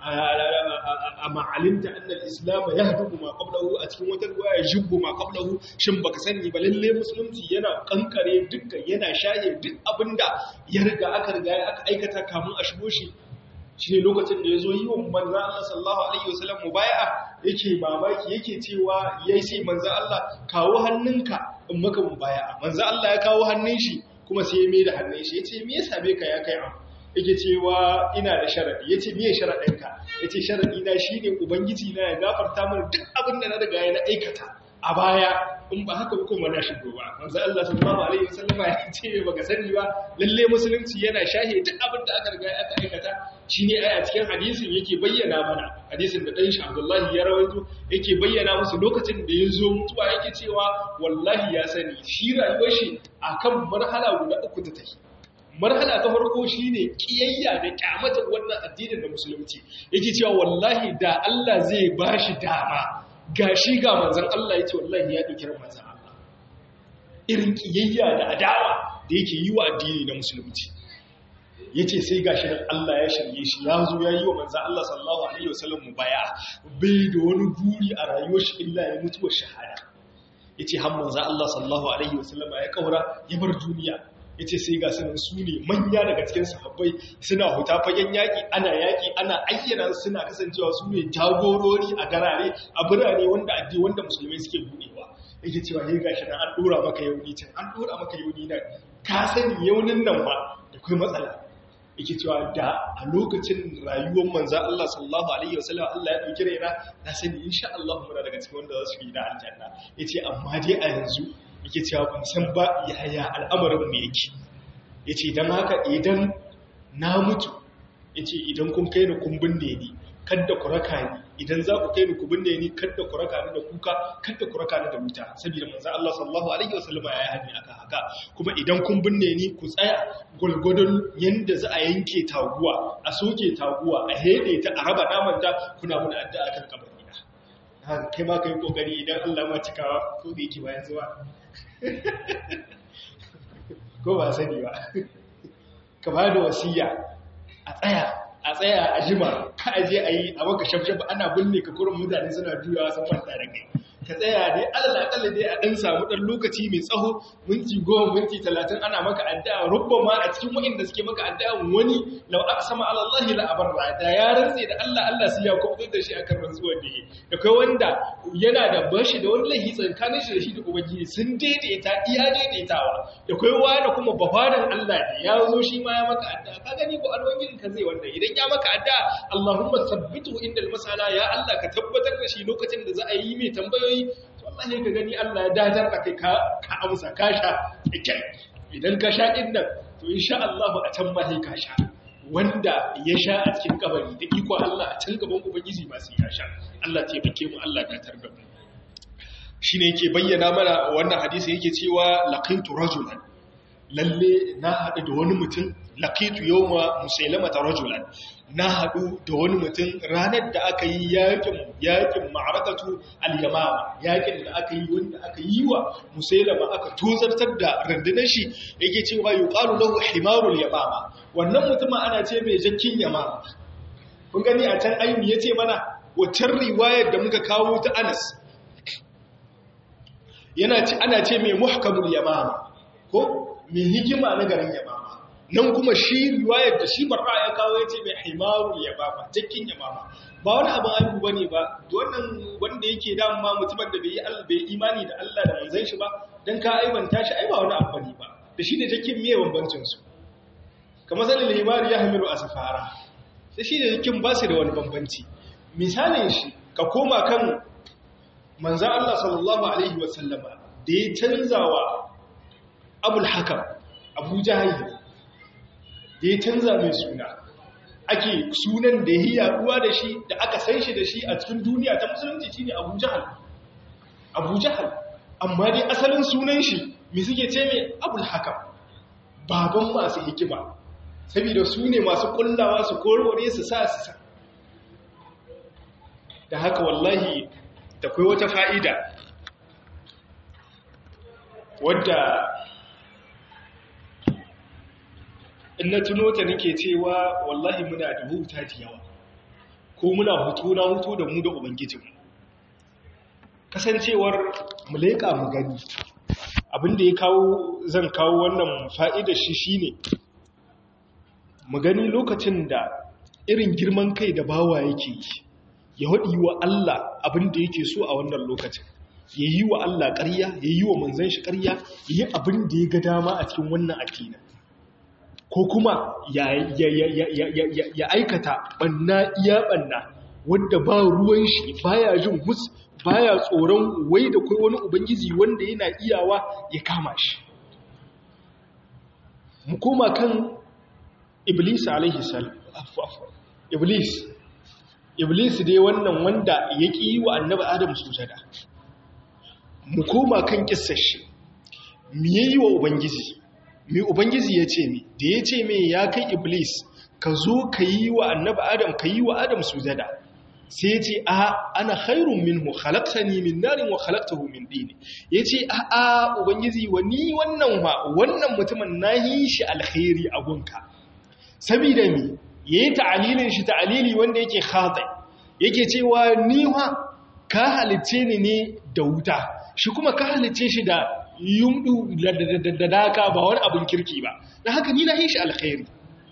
amma alimta annal islam yahdumu ma qablahu a cikin wata riwaya jibbu ma qablahu shin baka sani ba lalle musulunci yana kankare dukkan yana shaye duk abinda ya riga aka riga aka aikata kamun a shigo shi shine lokacin da yazo yi wa manzo Allah sallallahu alaihi wasallam mubaya'a yake mamaki yake cewa yayi sai manzo Allah kawo hannunka in maka mubaya'a manzo Allah ya kawo hannun shi kuma sai ya mai da hannun shi yace me yasa bai ka ya kai amma yake cewa ina da sharadi yace miye sharadinka yace sharadi na shine ubangiji na ya gafarta mana duk abin da na riga ya aikata a baya in ba haka ba kuma na shigo ba manzo Allah sallallahu alaihi wasallam ya ce baka sani ba lalle musulunci yana shahe duk abin da aka riga aka aikata shine ai a cikin hadisin yake bayyana mana hadisin da dan shi Abdullahi ya rawaito yake bayyana musu lokacin da ya zo mutuwa yake cewa wallahi ya sani shi rayuwar shi akan marhala guda uku ta tafi marhala ta farko shine kiyayya da kyamatar wannan addinin da musulunci yake cewa wallahi da Allah zai bashi dama gashi ga manzon Allah yace wallahi ya dauki ran manzon Allah irin kiyayya da adawa da yake yi wa addini na musulunci yace sai gashi nan Allah ya shirye shi ya zo ya yi wa manzon Allah sallallahu alaihi wasallam mubaya bai da wani buri a rayuwar shi illa ya mutuwa shahada yace har manzon Allah sallallahu alaihi wasallam ya kaura ya bar duniya ya ce sai ga sanin su ne manya daga cikin sahabbai suna huta fagen yaƙi ana yaƙi ana ayyana suna kasancewa su ne jagorori a garare a birane wanda addi wanda musulmai suke buɗewa yake cewa ya gashi nan an ɗora maka yauni can an ɗora maka yauni nan ka sani yaunin nan ba da kai matsala yake cewa da a lokacin rayuwar manzan Allah sallallahu alaihi wasallam Allah ya ɗauki raina na sani insha Allah muna daga cikin wanda za su yi da aljanna yace amma dai a yanzu yake cewa ban san ba yaya al'amarin mu yake yace dan haka idan na mutu yace idan kun kai ni kun binne ni kadda ku raka ni idan za ku kai ni ku binne ni kadda ku raka ni da kuka kadda ku raka ni da wuta saboda manzo Allah sallallahu alaihi wasallama yayi hani akan haka kuma idan kun binne ni ku tsaya gulgudun yanda za a yanke taguwa a soke taguwa a hede ta a raba naman ta kuna muna addu'a kan kabari na haka kai ma kai kokari idan Allah ma cikawa ko da yake bayan zuwa ko ba sani ba ka ba da wasiya a tsaya a tsaya a jima ka aje a yi a maka shafshaf ana binne ka kurin mutane suna juyawa sun fanta da kai ka tsaya dai alal akalla dai a dan samu dan lokaci mai tsaho minti goma minti talatin ana maka addu'a rubba ma a cikin wa'inda suke maka addu'a wani law aqsama ala Allah la abarra da ya rantse da Allah Allah sai ya kubutar da shi akan rantsuwar da yake da kai wanda yana da bashi da wani lahi tsakanin shi da shi da ubangiji sun daidaita iya daidaitawa da kai wani kuma bafadan Allah ne ya zo shi ma ya maka addu'a ka gani ko alwangin ka zai wanda idan ya maka addu'a Allahumma sabbitu indal masala ya Allah ka tabbatar da shi lokacin da za a yi mai tambayoyi yi wallahi ka gani Allah ya dadar da kai ka amsa ka sha kyau idan ka sha din nan to insha Allah a can ma sai ka sha wanda ya sha a cikin kabari da iko Allah a can gaban ubangiji ba sai ya sha Allah ce bake mu Allah ya tarda mu shine yake bayyana mana wannan hadisi yake cewa laqitu rajulan lalle na haɗu da wani mutum laqitu yawma musailamata rajulan na haɗu da wani mutum ranar da aka yi yakin yakin ma'arakatu al-yamama yakin da aka yi wanda aka yi wa musailama aka tozartar da rundunar shi yake cewa yuqalu lahu himarul yamama wannan mutumin ana ce mai jakkin yamama kun gani a can ayyumi yace mana waccan riwayar da muka kawo ta Anas yana ce ana ce mai muhkamul yamama ko mai hikima na garin yamama nan kuma shi riwayar da shi barra ya kawo ya ce mai himarul yamama jakkin yamama ba wani abin aibu ba ne ba wannan wanda yake dama mutumin da bai yi imani da Allah da manzan shi ba don ka aibanta shi ai ba wani abu ne ba da shi da jakkin miye bambancinsu kamar sanin himari ya hamilu a safara da shi da jakkin ba su da wani bambanci misalin shi ka koma kan manzan Allah sallallahu alaihi wasallama da ya canza wa abul hakam abu jahil da ya canza mai suna ake sunan da ya yi yaduwa da shi da aka san shi da shi a cikin duniya ta musulunci shine abu jahal abu jahal amma dai asalin sunan shi mai suke ce mai abul hakam baban masu hikima saboda su ne masu kullawa su korore su sa su sa da haka wallahi da kai wata fa'ida wadda in na tuno ta nake cewa wallahi muna da huta da yawa ko muna hutu na hutu da mu da ubangijinmu kasancewar mu leƙa mu gani abinda ya kawo zan kawo wannan fa'idar shi shine mu gani lokacin da irin girman kai da bawa yake yi ya haɗi wa Allah abinda yake so a wannan lokacin ya yi wa Allah ƙarya ya yi wa manzan shi ƙarya ya yi abin da ya ga dama a cikin wannan akina ko kuma ya aikata ɓanna iya ɓanna wanda ba ruwan shi baya jin mus baya tsoron wai da kai wani ubangiji wanda yana iyawa ya kama shi mu koma kan iblis alaihi salam iblis iblis dai wannan wanda ya ƙi yi wa annabi adam sujada mu koma kan kissar shi me yayi wa ubangiji me ubangiji ya ce mi da ya ce me ya kai iblis ka zo ka yi wa annabi adam ka yi wa adam sujada sai ya ce a ana khairun minhu khalaqtani min narin wa khalaqtahu min din ya ce a a ubangiji wa ni wannan wa wannan mutumin nahi shi alkhairi a gunka saboda mi yayi ta'alilin shi ta'alili wanda yake khati yake cewa ni wa ka halice ni ne da wuta shi kuma ka halice shi da yumdu da daka ba wani abin kirki ba da haka ni na yi shi alkhairi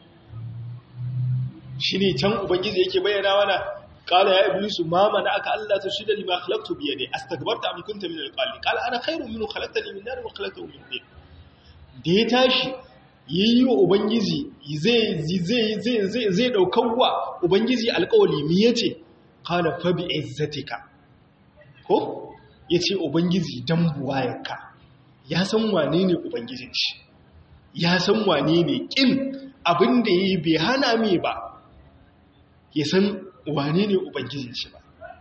shi ne can ubangiji yake bayyana mana kala ya iblisu ma mana aka Allah ta shida lima khalaqtu bi yadi astakbarta am kunta min alqali kala ana khairu minhu khalaqtani min nar wa khalaqtahu min tin da ya tashi yayi wa ubangiji zai zai zai zai zai daukawa ubangiji alƙawali mi yace qala fa bi izzatika ko yace ubangiji dan buwayarka ya san wane ne ubangijin shi ya san wane ne kin abin da yi bai hana me ba ya san wane ne ubangijin shi ba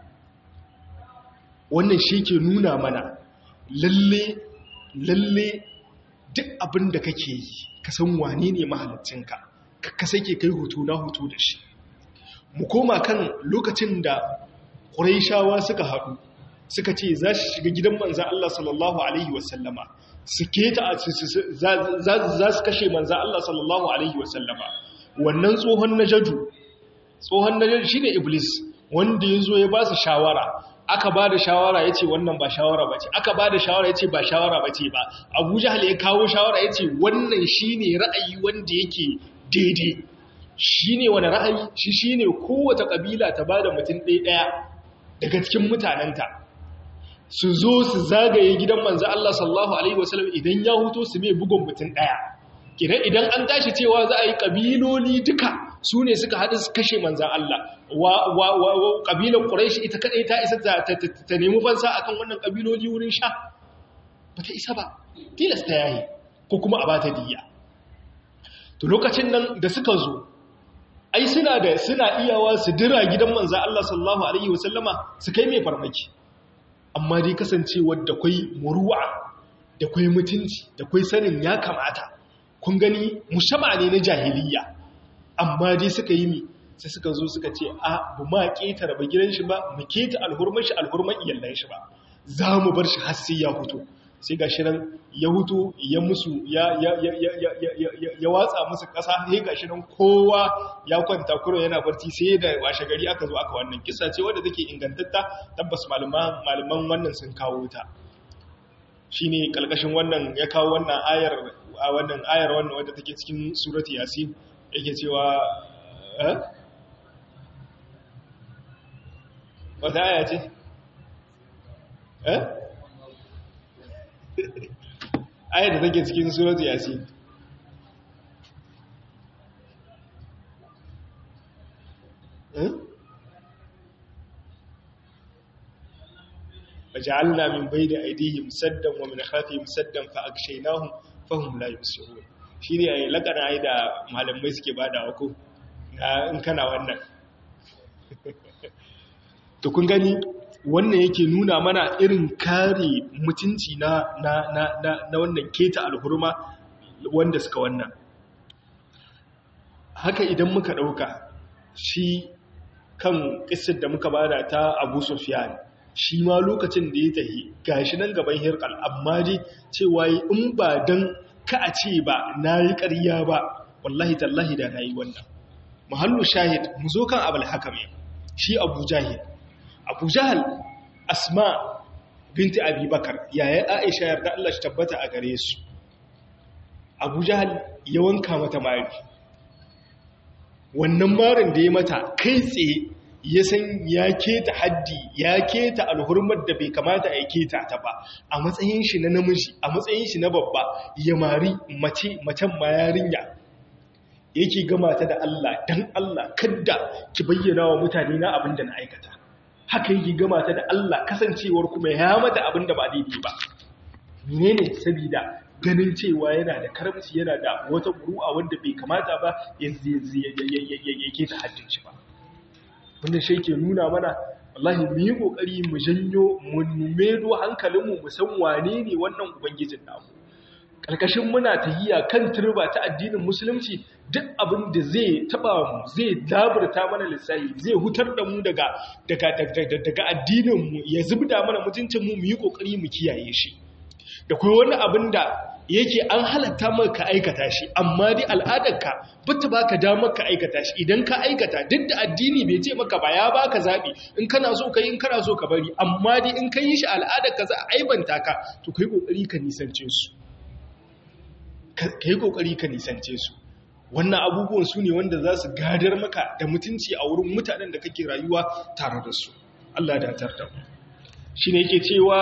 wannan shi ke nuna mana lalle lalle duk abin da kake yi ka san wane ne mahalicinka ka sake kai hoto na hoto da shi mu koma kan lokacin da ƙuraishawa suka haɗu suka ce za su shiga gidan manzan Allah sallallahu Alaihi wasallama su keta za su kashe manzan Allah sallallahu Alaihi wasallama wannan tsohon na jaju tsohon na jaju shi ne iblis wanda ya zo ya ba su shawara aka ba da shawara ya ce wannan ba shawara ba ce aka ba da shawara ya ce ba shawara ba ce ba abu jihal ya kawo shawara ya ce wannan shi ne ra'ayi wanda yake daidai shi ne wani ra'ayi shi shi ne kowace ƙabila ta ba da mutum ɗaya daga cikin mutanenta su zo su zagaye gidan manzan Allah sallallahu Alaihi wasallam idan ya huto su mai bugun mutum ɗaya kidan idan an tashi cewa za a yi ƙabiloli duka su ne suka haɗu su kashe manzan Allah ƙabilar ƙuraishi ita kaɗai ta isa ta nemi fansa a kan wannan ƙabiloli wurin sha ba ta isa ba tilasta yayi ko kuma a ba ta diya to lokacin nan da suka zo ai suna da suna iyawa su dira gidan manzo Allah sallallahu alaihi wasallama su kai mai farmaki amma dai kasancewar da kwai muru'a da kwai mutunci da kwai sanin ya kamata kun gani mushama ne na jahiliya amma dai suka yi mi sai suka zo suka ce a bu ma keta raba gidan shi ba mu keta alhurman shi alhurman iyallan shi ba za mu bar shi har sai ya fito sai ga shi nan ya hutu ya musu ya watsa musu ƙasa sai ga shi nan kowa ya kwanta kuro yana barci sai da washe gari aka zo aka wannan kisa ce wadda take ingantatta tabbas malaman wannan sun kawo ta shi ne ƙalƙashin wannan ya kawo wannan ayar a wannan ayar wannan wadda take cikin surati yasin yake cewa wata aya ce? eh? ayar da take cikin suratu yasin وجعلنا من بين أيديهم سدا ومن خلفهم سدا فأغشيناهم فهم لا يبصرون shine ai lakana ai da malamai suke bada ko in kana wannan to kun gani wannan yake nuna mana irin kare mutunci na na na na, na wannan keta alhurma wanda suka wannan haka idan muka dauka shi kan kissar da muka bada ta Abu Sufyan shi ma lokacin da ya tahi gashi nan gaban hirkal amma dai cewa in ba dan ka a ce ba nayi ƙarya ba wallahi tallahi da nayi wannan muhallu shahid mu zo kan abul hakami shi Abu Jahil Abu Jahal Asma binti Abi Bakar yaya Aisha yarda Allah shi tabbata a gare su Abu Jahal ya wanka mata mari wannan marin da ya mata kai tsaye ya san ya keta haddi ya keta alhurmar da bai kamata a keta ta ba a matsayin shi na namiji a matsayin shi na babba ya mari mace macen ma yarinya yake gama ta da Allah dan Allah kadda ki bayyana wa mutane na abin da na aikata haka yake gama ta da Allah kasancewar kuma ya mata abin da ba daidai ba menene saboda ganin cewa yana da karamci yana da wata ƙuru'a wanda bai kamata ba ya keta haddin shi ba wanda shi ke nuna mana wallahi mu yi kokari mu janyo mu medo hankalinmu mu san wane ne wannan ubangijin namu karkashin muna tahiya kan turba ta addinin musulunci duk abin da zai taba mu zai daburta mana lissafi zai hutar da mu daga daga daga addinin mu ya zubda mana mutuncin mu mu yi kokari mu kiyaye shi da kuma wani abin da yake an halatta maka aikata shi amma dai al'adarka bata baka damar ka aikata shi idan ka aikata duk da addini bai ce maka ba ya baka zabi in kana so kai in kana so ka bari amma dai in kai shi al'adarka za a aibanta ka to kai kokari ka nisance su kai kokari ka nisance su wannan abubuwan su ne wanda za su gadar maka da mutunci a wurin mutanen da kake rayuwa tare da su Allah da tarda shi ne yake cewa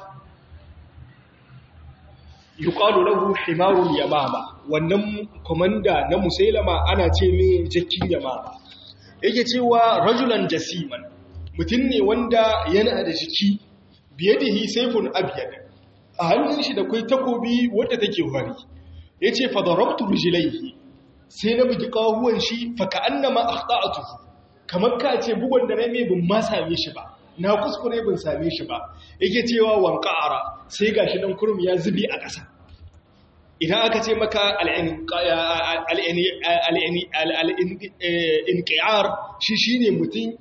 yuqalu lahu himarul yamama wannan komanda na musailama ana ce mai jakkin yamama yake cewa rajulan jasiman mutum ne wanda yana da jiki biyadihi sayfun abyad a hannun shi da kai takobi wadda take wari yace fa darabtu rijlaihi sai na bugi kawuwan shi fa ka'annama akhta'tuhu kamar ka ce bugun da na mai bin ma same shi ba na kuskure bin same shi ba yake cewa wanka'ara sai gashi dan kurum ya zubi a ƙasa idan aka ce maka al'inƙiyar shi shi ne mutum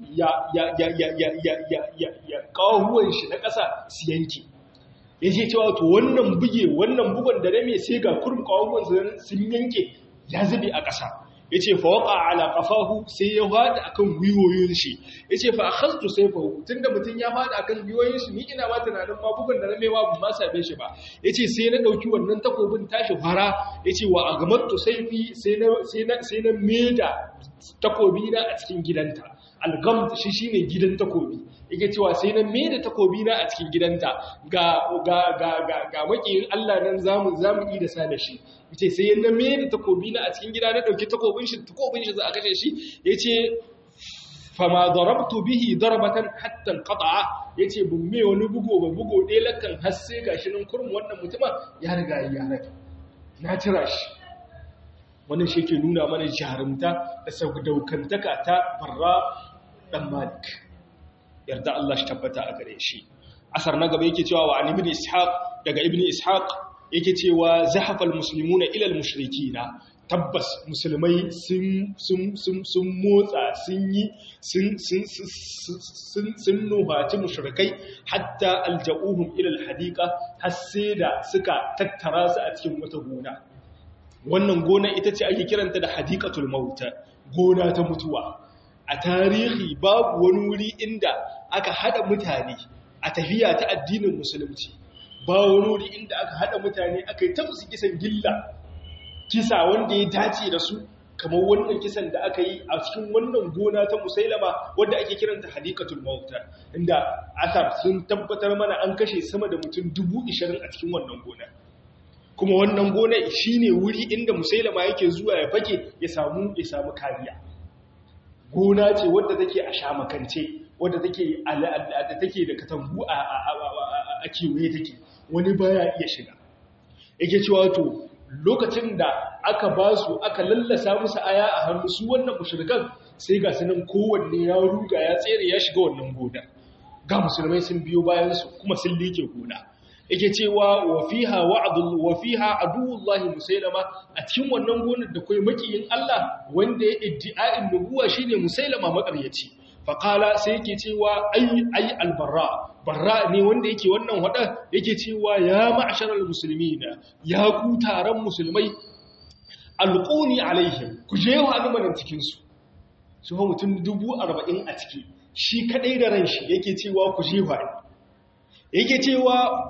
ya kawuwan shi na ƙasa su yanki ya ce cewa to wannan buge wannan bugon da rame sai ga kurum kawuwan sun yanke ya zube a ƙasa ya ce fa waka ala kafahu sai ya fada akan gwiwoyin shi ya ce fa akhastu sayfahu tunda mutum ya fada akan gwiwoyin shi ni ina ma tunanin ma bugun da ramewa ban ma same shi ba ya ce sai na dauki wannan takobin tashi fara ya ce wa agamattu sayfi sai na sai na sai na meda takobi na a cikin gidanta algam shi shine gidan takobi yake cewa sai na meda takobi na a cikin gidanta ga ga ga ga, ga makiyin Allah nan zamu zamu yi da sa da shi yace sai na meda takobi na a cikin gida na dauki takobin shi takobin shi za a kashe shi yace fama darabtu bihi darbatan hatta alqata'a yace bun me wani bugo ba bugo dai lakan har sai gashi nan kurmu wannan mutuma ya riga ya rage na tira shi wannan shi ke nuna mana jarumta da saudaukantaka ta barra dan malik yarda Allah shi tabbata a gare shi asar na gaba yake cewa wa ibn ishaq daga ibn ishaq yake cewa zahafal muslimuna ila al mushrikina tabbas musulmai sun motsa sun yi sun nuhaci mushrikai hatta alja'uhum ilal hadika har sai da suka tattara su a cikin wata gona wannan gona ita ce ake kiranta da hadikatul mauta gona ta mutuwa a tarihi babu wani wuri inda aka hada mutane a tafiya ta addinin musulunci ba wani wuri inda aka hada mutane aka yi ta musu kisan gilla kisa wanda ya dace da su kamar wannan kisan da aka yi a cikin wannan gona ta musailama wadda ake kiranta hadikatul mauta inda asar sun tabbatar mana an kashe sama da mutum dubu ishirin a cikin wannan gona kuma wannan gona shine wuri inda musailama yake zuwa ya fake ya samu ya samu kariya gona ce wadda take a shamakance wadda take da take da katangu a a kewaye take wani baya iya shiga yake cewa to lokacin da aka ba su aka lallasa musu aya a hannu su wannan mushrikan sai ga sunan kowanne ya ruga ya tsere ya shiga wannan gona ga musulmai sun biyo bayan su kuma sun like gona yake cewa wa fiha wa'dul wa fiha aduwullahi musailama a cikin wannan gonar da kai makiyin Allah wanda ya iddi'a'in nubuwa shine musailama makaryaci faƙala sai yake cewa ai ai albarra barra ne wanda yake wannan wada yake cewa ya ma'asharal muslimina ya ku taron musulmai alquni alaihim ku je wa almanan cikin su su fa mutum 40 a ciki shi kadai da ran shi yake cewa ku je wa yake cewa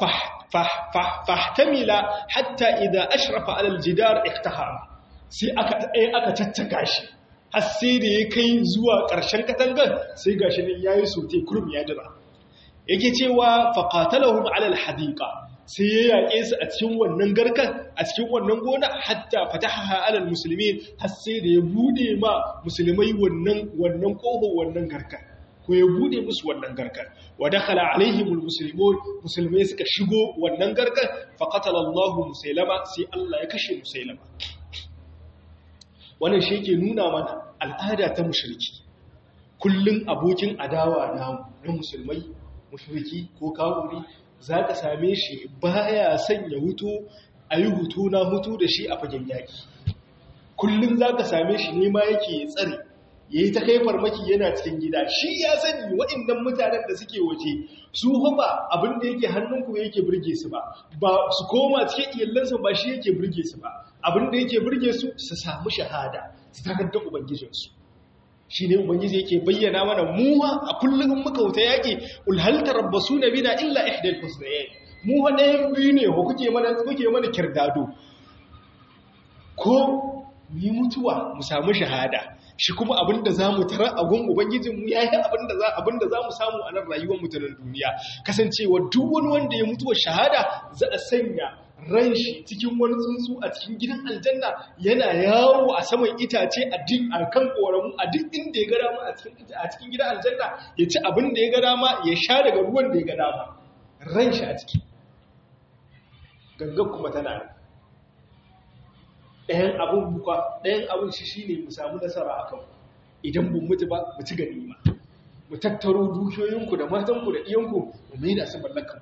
fahtamila hatta idza ashrafa ala aljidar iktahama sai aka aka caccaka shi har sai da ya kai zuwa ƙarshen katangar sai ga shi ne ya yi sote kurum ya jira yake cewa faƙatalahun alal hadika sai ya yaƙe su a cikin wannan garkan a cikin wannan gona hatta fataha alal musulmi har sai da ya bude ma musulmai wannan wannan ƙoho wannan garkan ko ya bude musu wannan garkan wa dakhala alaihimul muslimun musulmai suka shigo wannan garkan faqatala Allahu musailama sai Allah ya kashe musailama wannan shi ke nuna mana al'ada ta mushriki kullum abokin adawa na na musulmai mushriki ko kawuri za ka same shi baya sanya hutu a yi hutu na hutu da shi a fagen yaƙi kullum za ka same shi nema yake tsare ya yi ta kai farmaki yana cikin gida shi ya sani waɗannan mutanen da suke waje su ba abin da yake hannunku yake birge su ba ba su koma cikin iyalansa ba shi yake birge su ba abin da yake birge su su samu shahada su takardar ubangijinsu shi ne ubangiji yake bayyana mana muwa a kullum muka wuta yaƙi ulhalta rabbasu na bina illa ihdal husnayn mu ɗayan biyu ne ko kuke mana kuke mana kirdado ko mu mutuwa mu samu shahada shi kuma abinda za mu tara a gun ubangijinmu ya yi abinda za abinda za mu samu a nan rayuwar mutanen duniya kasancewa duk wani wanda ya mutuwa shahada za a sanya ran shi cikin wani tsuntsu a cikin gidan aljanna yana yawo a saman itace a duk a kan koramu a duk inda ya ga dama a cikin a cikin gidan aljanna ya ci abin da ya ga dama ya sha daga ruwan da ya ga dama ran shi a ciki gangan kuma tana ɗayan abin buka ɗayan abin shi shi ne mu samu nasara a kanku idan bin mutu ba mu ci ganima mu tattaro dukiyoyinku da matanku da iyanku mu mai da su mallakan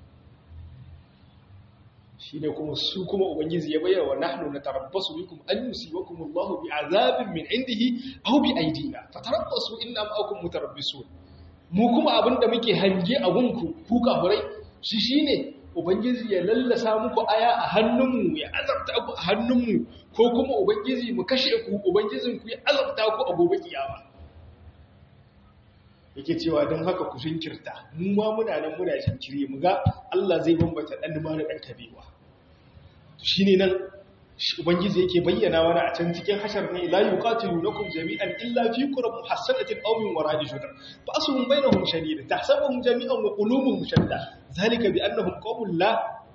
shi ne kuma su kuma ubangiji ya bayyana wa nahnu natarabbasu bikum an yusibakum Allahu bi azabin min indihi aw bi aidina fatarabbasu inna ma'akum mutarabbisun mu kuma abinda muke hange a gunku ku kafurai shi shine ubangiji ya lallasa muku aya a hannunmu ya azabta ku a hannunmu ko kuma ubangiji mu kashe ku ubangijin ku ya azabta ku a gobe kiyama yake cewa don haka ku shinkirta mu ma muna nan muna shinkiri mu ga Allah zai bambata dan ma da dan kabewa shine nan ubangiji yake bayyana mana a can cikin hashar ne la yuqatilunakum jami'an illa fi qurab muhassanatin aw min wara'i shudar ba'suhum bainahum shadid tahsabuhum jami'an wa qulubuhum shatta zalika bi annahum qawmun la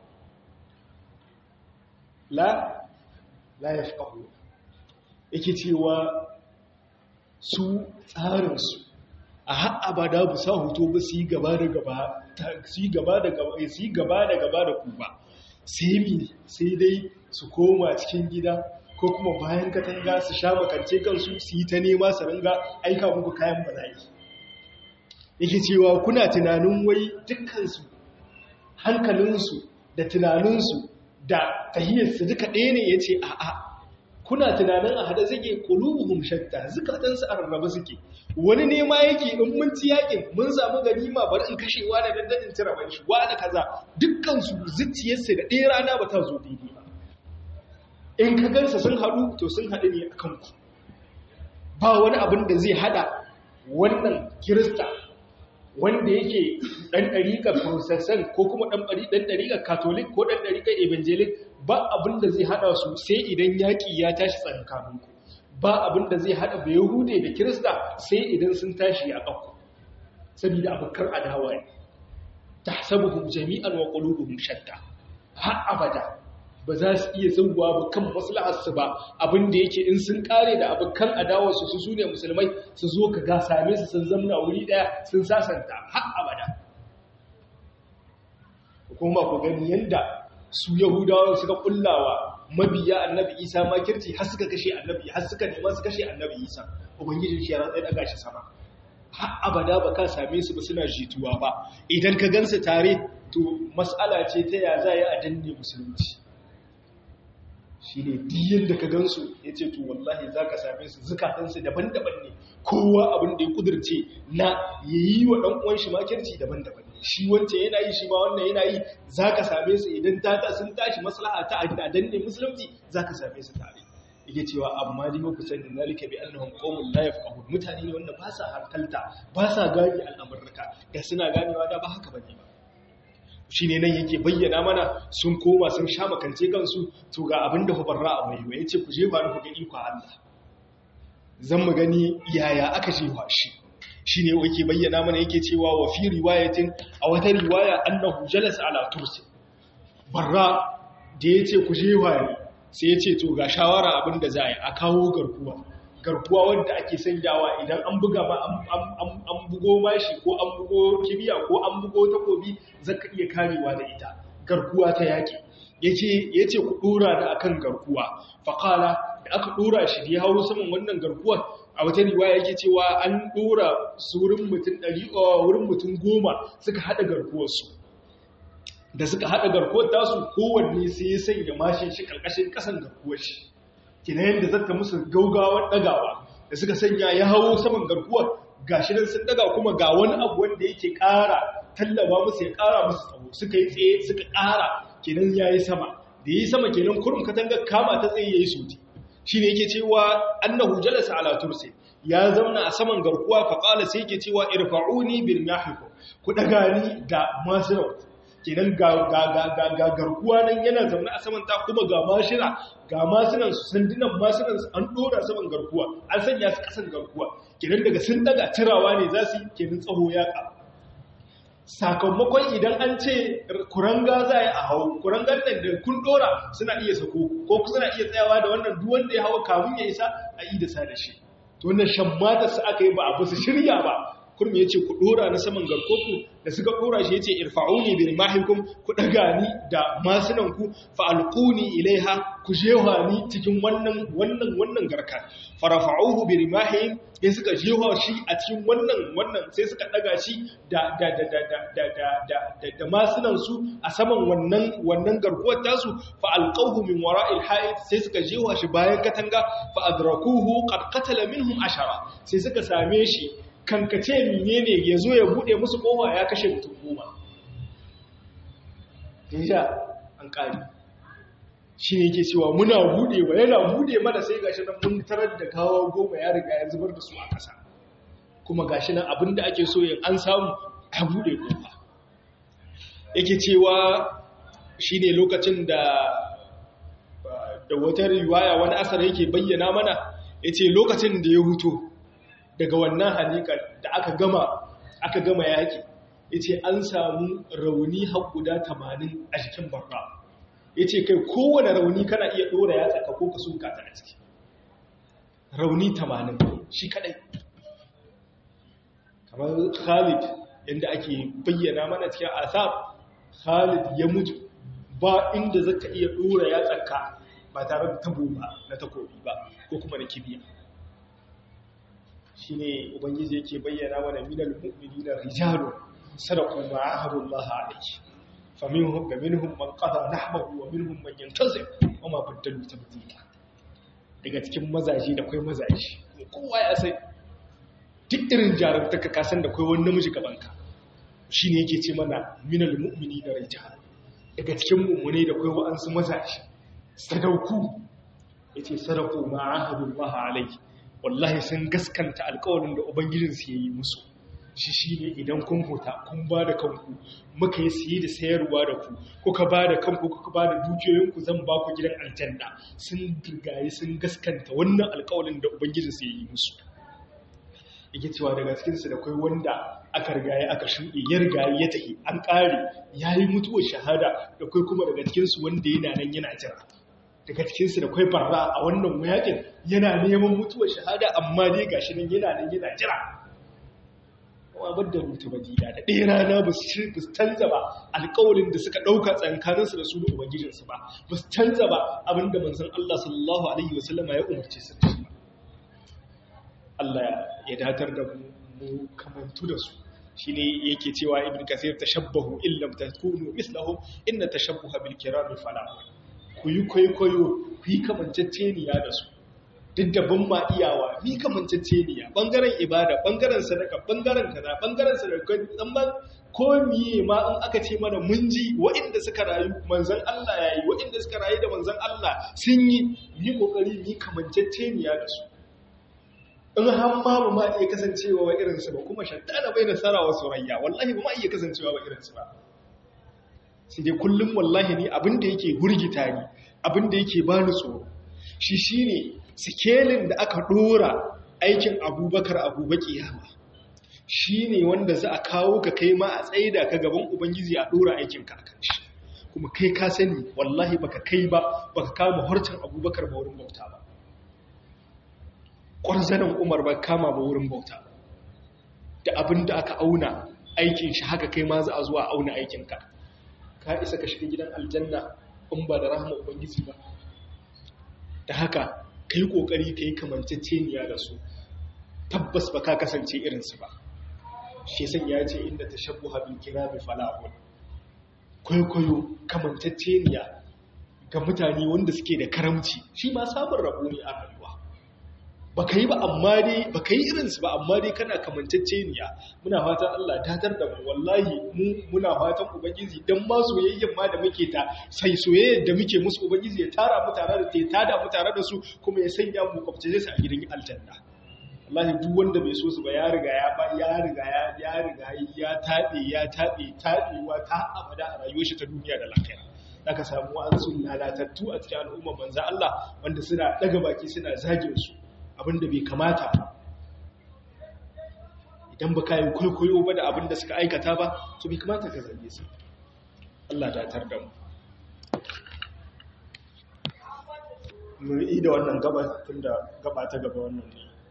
la la yafqahu yake cewa su tsarin su a har abada bu sa hoto ba su yi gaba da gaba su yi gaba da gaba su yi gaba da gaba da ku ba sai mi sai dai su koma cikin gida ko kuma bayan katanga su sha makance kansu su yi ta nema su ringa aika muku kayan bala'i yake cewa kuna tunanin wai dukkansu hankalinsu da tunaninsu da tahiyarsu duka ɗaya ne ya ce a'a kuna tunanin a hada suke kulubuhum shatta zukatansu a rarraba suke wani nema yake in mun ci yakin mun samu ganima bari in kashewa da dandanin cire ban shi wa da kaza dukkan su zuciyarsu da ɗaya rana ba ta zo daidai ba in ka gansa sun haɗu to sun haɗu ne akan ku ba wani abin da zai haɗa wannan kirista wanda yake ɗan ɗariƙar protestant ko kuma ɗan ɗariƙar catholic ko ɗan ɗariƙar evangelic ba abin da zai haɗa su sai idan yaƙi ya tashi tsakankaninku ba abin da zai haɗa bai yahude da kirista sai idan sun tashi a ƙafu saboda abokan adawa ne ta sabuhun jami'an wa ƙulubuhun shatta har abada ba za su iya zauwa ba kan maslaharsu ba abin da yake in sun kare da abokan adawarsu su su ne musulmai su zo ka ga same su sun zamna wuri ɗaya sun sasanta har abada kuma ku gani yadda su yahudawa suka kullawa mabiya annabi isa makirci har suka kashe annabi har suka nema su kashe annabi isa ubangijin shi ya ratsa daga shi sama har abada ba ka same su ba suna jituwa ba idan ka gansu tare to mas'ala ce ta ya za a danne musulunci shi ne diyan da ka gansu ya ce to wallahi za ka same su zukatansu daban-daban ne kowa abin da ya kudurce na ya yi wa ɗan'uwan shi makirci daban-daban ne shi wancan yana yi shi ma wannan yana yi za ka same su idan ta sun tashi maslaha ta a danne musulunci za ka same su tare yake cewa amma dai ku sani zalika bi annahum qaumun la yafqahun mutane ne wanda ba sa hankalta ba sa gane al'amurka da suna ganewa da ba haka bane ba shi ne nan yake bayyana mana sun koma sun sha makance kansu to ga abin da hubarra a mai ya ce ku je ba ku ga iko Allah zan mu gani yaya aka jefa shi shi ne yake bayyana mana yake cewa wa fi riwayatin a wata riwaya annahu jalasa ala tursi barra da ya ce ku jefa ne sai ya ce to ga shawara abin da za a yi a kawo garkuwa garkuwa wanda ake sanyawa idan an buga ba an bugo mashi ko an bugo kibiya ko an bugo takobi zaka iya karewa da ita garkuwa ta yaki yace yace ku dora da akan garkuwa faqala da aka dora shi da ya hawo saman wannan garkuwar a wata riwaya yake cewa an dora su wurin mutum 100 wurin mutum 10 suka hada garkuwar su da suka hada garkuwar tasu kowanne sai ya sanya mashin shi karkashin kasan garkuwar shi kina yadda zata musu gaugawar dagawa da suka sanya ya hawo saman garkuwar gashi nan sun daga kuma ga wani abu wanda yake ƙara tallaba musu ya ƙara musu tsawo suka yi tsaye suka ƙara kenan yayi sama da yayi sama kenan kurum katangar kama ta tsaye yayi suti shine yake cewa annahu jalasa ala tursi ya zauna a saman garkuwa fa qala sai yake cewa irfa'uni bil mahiku ku daga ni da masirau kenan ga garkuwa nan yana zaune a saman ta kuma ga mashina ga masunan su sandunan masunan su an dora saman garkuwa an sanya su kasan garkuwa kenan daga sun daga cirawa ne za su kenan tsaho ya ka sakamakon idan an ce kuranga za a hau kurangan nan da kun dora suna iya sako ko suna iya tsayawa da wannan duk wanda ya hawa kamun ya isa a yi da sa da shi to wannan shammata su aka yi ba a su shirya ba kurmi yace ku dora na saman garkoku da suka dora shi yace irfa'uni bi rimahikum ku daga ni da masunan ku fa alquni ilaiha ku jewa ni cikin wannan wannan wannan garka farafa'uhu bi rimahim sai suka jewa shi a cikin wannan wannan sai suka daga shi da da da da da da da da da masunan su a saman wannan wannan garkuwar tasu fa alqawhu min wara'il ha'id sai suka jewa shi bayan katanga fa adrakuhu qad qatala minhum ashara sai suka same shi kankace menene yazo ya bude musu kowa ya kashe mutum goma deja an kare shi ne ke cewa muna budewa yana bude mana sai gashi nan mun tarar da gawa goma ya riga ya zubar da su a ƙasa kuma gashi nan abinda ake so yin an samu a bude kofa yake cewa shi ne lokacin da da wata riwaya wani asar yake bayyana mana ya ce lokacin da ya huto daga wannan halikar da aka gama aka gama yaƙi ya ce an samu rauni har guda tamanin a jikin barra ya ce kai kowane rauni kana iya ɗora ya tsaka ko ka suka ta a ciki rauni tamanin shi kadai kamar khalid inda ake bayyana mana cikin asab khalid ya mutu ba inda zaka iya ɗora ya tsaka ba tare da tabo ba na takobi ba ko kuma na kibiya shi ne ubangiji yake bayyana mana minal mu'minina rijalun sadaqu ma ahadullah alayhi faminhum minhum man qada nahbahu wa minhum man yantazir wa ma badalu tabdila daga cikin mazaji da kai mazaji kowa ya sai duk irin jarumtaka ka san da kai wani namiji gaban ka shine yake ce mana minal mu'minina rijalun daga cikin mu'mine da kai wa'ansu mazaji sadauku yace sadaku ma ahadullah alayhi wallahi sun gaskanta alkawarin da ubangijinsu ya yi musu shi shi ne idan kun huta kun ba da kanku muka yi siye da sayarwa da ku kuka ba da kanku kuka ba da dukiyoyinku zan ba ku gidan aljanna sun girgaye sun gaskanta wannan alkawarin da ubangijinsu ya yi musu yake cewa daga cikinsu da kai wanda aka rigaye aka shuɗe ya rigaye ya tafi an ƙare ya yi mutuwar shahada da kai kuma daga cikinsu wanda yana nan yana jira daga cikinsu da kwai barra a wannan mayakin yana neman mutuwar shahada amma dai gashi nan yana nan yana jira kuma badda mutu badila da ɗaya rana ba su canza ba alƙawarin da suka ɗauka tsankaninsu da su da ubangijinsu ba ba su canza ba abinda manzon Allah sallallahu alaihi wasallama ya umarce su da shi Allah ya datar da mu kamantu da su shine yake cewa ibn kasir tashabbahu illam takunu mislahum inna tashabbuha bil kirami falah ku yi kwaikwayo ku yi kamanceceniya da su duk da ban ma iyawa ni kamanceceniya bangaren ibada bangaren sadaka bangaren kaza bangaren sadaka dan ko miye ma in aka ce mana mun ji waɗanda suka rayu manzon Allah yayi waɗanda suka rayu da manzon Allah sun yi yi kokari ni kamanceceniya da su in har ma ba ma iya kasancewa wa irin su ba kuma shaddana bai nasara wa surayya wallahi ba ma iya kasancewa wa irin su ba sai dai kullum wallahi ni abin da yake hurgita ni abin da yake bani tsoro shi shine sikelin da aka dora aikin abubakar abubaki yama shine wanda za a kawo ka kai ma a tsaida ka gaban ubangiji a dora aikin ka kan shi kuma kai ka sani wallahi baka kai ba baka kama harcin abubakar ba wurin bauta ba ƙwarzanin umar ba kama ba wurin bauta ba da abin da aka auna aikin shi haka kai ma za a zuwa auna aikinka ka isa ka shiga gidan aljanna in ba da rahama ubangiji ba da haka ka yi ƙoƙari ka yi kamanceceniya da su tabbas ba ka kasance irinsu ba shi san ya ce inda ta shabu habin kira mai falahun kwaikwayo kamanceceniya ga mutane wanda suke da karamci shi ma samun rabo ne a rayuwa ba ka yi ba amma dai ba ka yi irinsu ba amma dai kana kamanceceniya muna fatan Allah datar da mu wallahi mu muna fatan ubangiji dan ma soyayyen ma da muke ta sai soyayyar da muke musu ubangiji ya tara mu tare da ta tada mu tare da su kuma ya sanya mu kwafce su a gidan aljanna wallahi duk wanda bai so su ba ya riga ya ba ya riga ya ya riga ya tabe ya tabe tabewa ta abada a rayuwar shi ta duniya da lafiya zaka samu an sun lalatattu a cikin al'umma manzo Allah wanda suna daga baki suna zagin su abinda bai kamata idan ba ka yi kwaikwayo ba da abinda suka aikata ba to bai kamata ka zage su Allah datar da mu mu yi da wannan gaba tun da gaba ta gaba wannan ne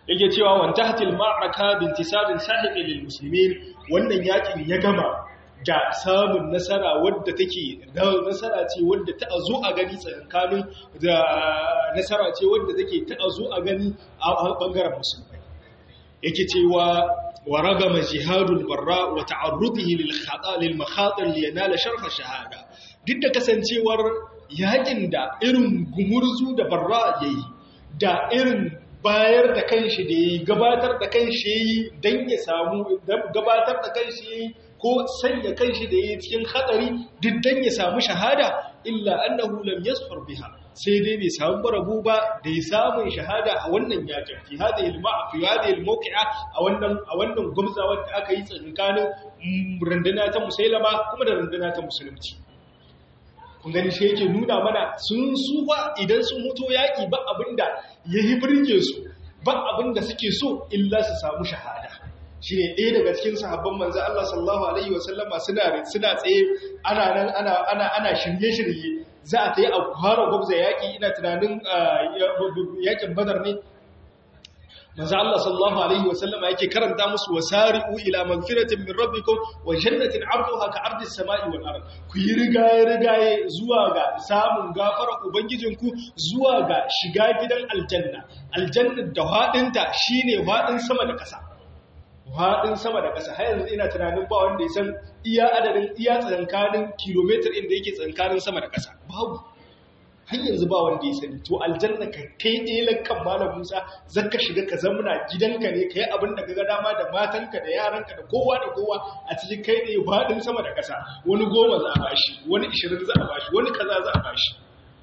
yake cewa wantahatil ma'raka bintisabin sahiqi lil muslimin wannan yakin ya gama da samun nasara wadda take nasara ce wadda ta zo a gani tsakanin da nasara ce wadda take ta zo a gani a bangaren musulmai yake cewa wa ragama jihadul barra wa ta'arrudihi lil khata lil makhatir li yanala sharh shahada duk da kasancewar yakin da irin gumurzu da barra yayi da irin bayar da kanshi da yayi gabatar da kanshi yayi dan ya samu gabatar da kanshi yayi ko sanya kanshi da yayi cikin hadari duk dan ya samu shahada illa annahu lam yasfar biha sai dai bai samu barabu ba da ya samun shahada a wannan yakin fi hadhihi al-ma'a fi hadhihi al-mawqi'a a wannan a wannan gumzawar da aka yi tsakanin runduna ta musailama kuma da runduna ta musulunci kun gani shi yake nuna mana sun su ba idan sun mutu yaki ba abinda yayi burge su ba abinda suke so illa su samu shahada shi ne ɗaya daga cikin sahabban manzo Allah sallallahu alaihi wasallama suna suna tsaye ana nan ana ana ana shirye-shirye za a ta yi a fara gwabza yaƙi ina tunanin yaƙin badar ne manzo Allah sallallahu alaihi wasallama yake karanta musu wasari'u ila magfiratin min rabbikum wa jannatin 'arduha ka 'ardi as-sama'i wal ard ku yi rigaye rigaye zuwa ga samun gafara ubangijinku zuwa ga shiga gidan aljanna aljanna da hadinta shine hadin sama da ƙasa haɗin sama da ƙasa har yanzu ina tunanin ba wanda ya san iya adadin iya tsankanin kilomitar inda yake tsankanin sama da ƙasa babu har yanzu ba wanda ya sani to aljanna ka kai ɗelan kan malam musa zan ka shiga ka zamuna gidanka ne ka yi abin da ga dama da matanka da yaranka da kowa da kowa a cikin kai ne haɗin sama da ƙasa wani goma za a bashi wani ishirin za a bashi wani kaza za a bashi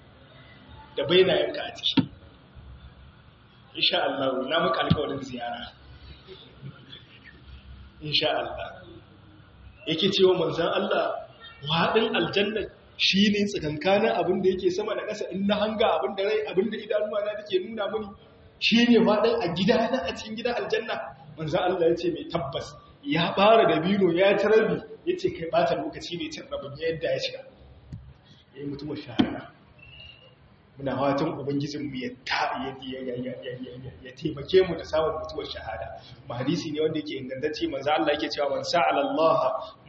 da bainayenka a ciki insha Allah na muka alƙawarin ziyara insha Allah yake cewa manzan Allah waɗin aljanna shi ne tsakankanin abin da yake sama da ƙasa in na hanga abin da rai abin da idanuwa na take nuna mini shi ne waɗin a gida na a cikin gidan aljanna manzan Allah ya ce mai tabbas ya fara da bino ya ci rabi ya ce kai ɓata lokaci ne cin rabin yadda ya shiga ya yi mutuwar shahara muna watan ubangijinmu ya taimake mu da samun mutuwar shahada ma hadisi ne wanda yake ingantacce manzo Allah yake cewa man sa'ala Allah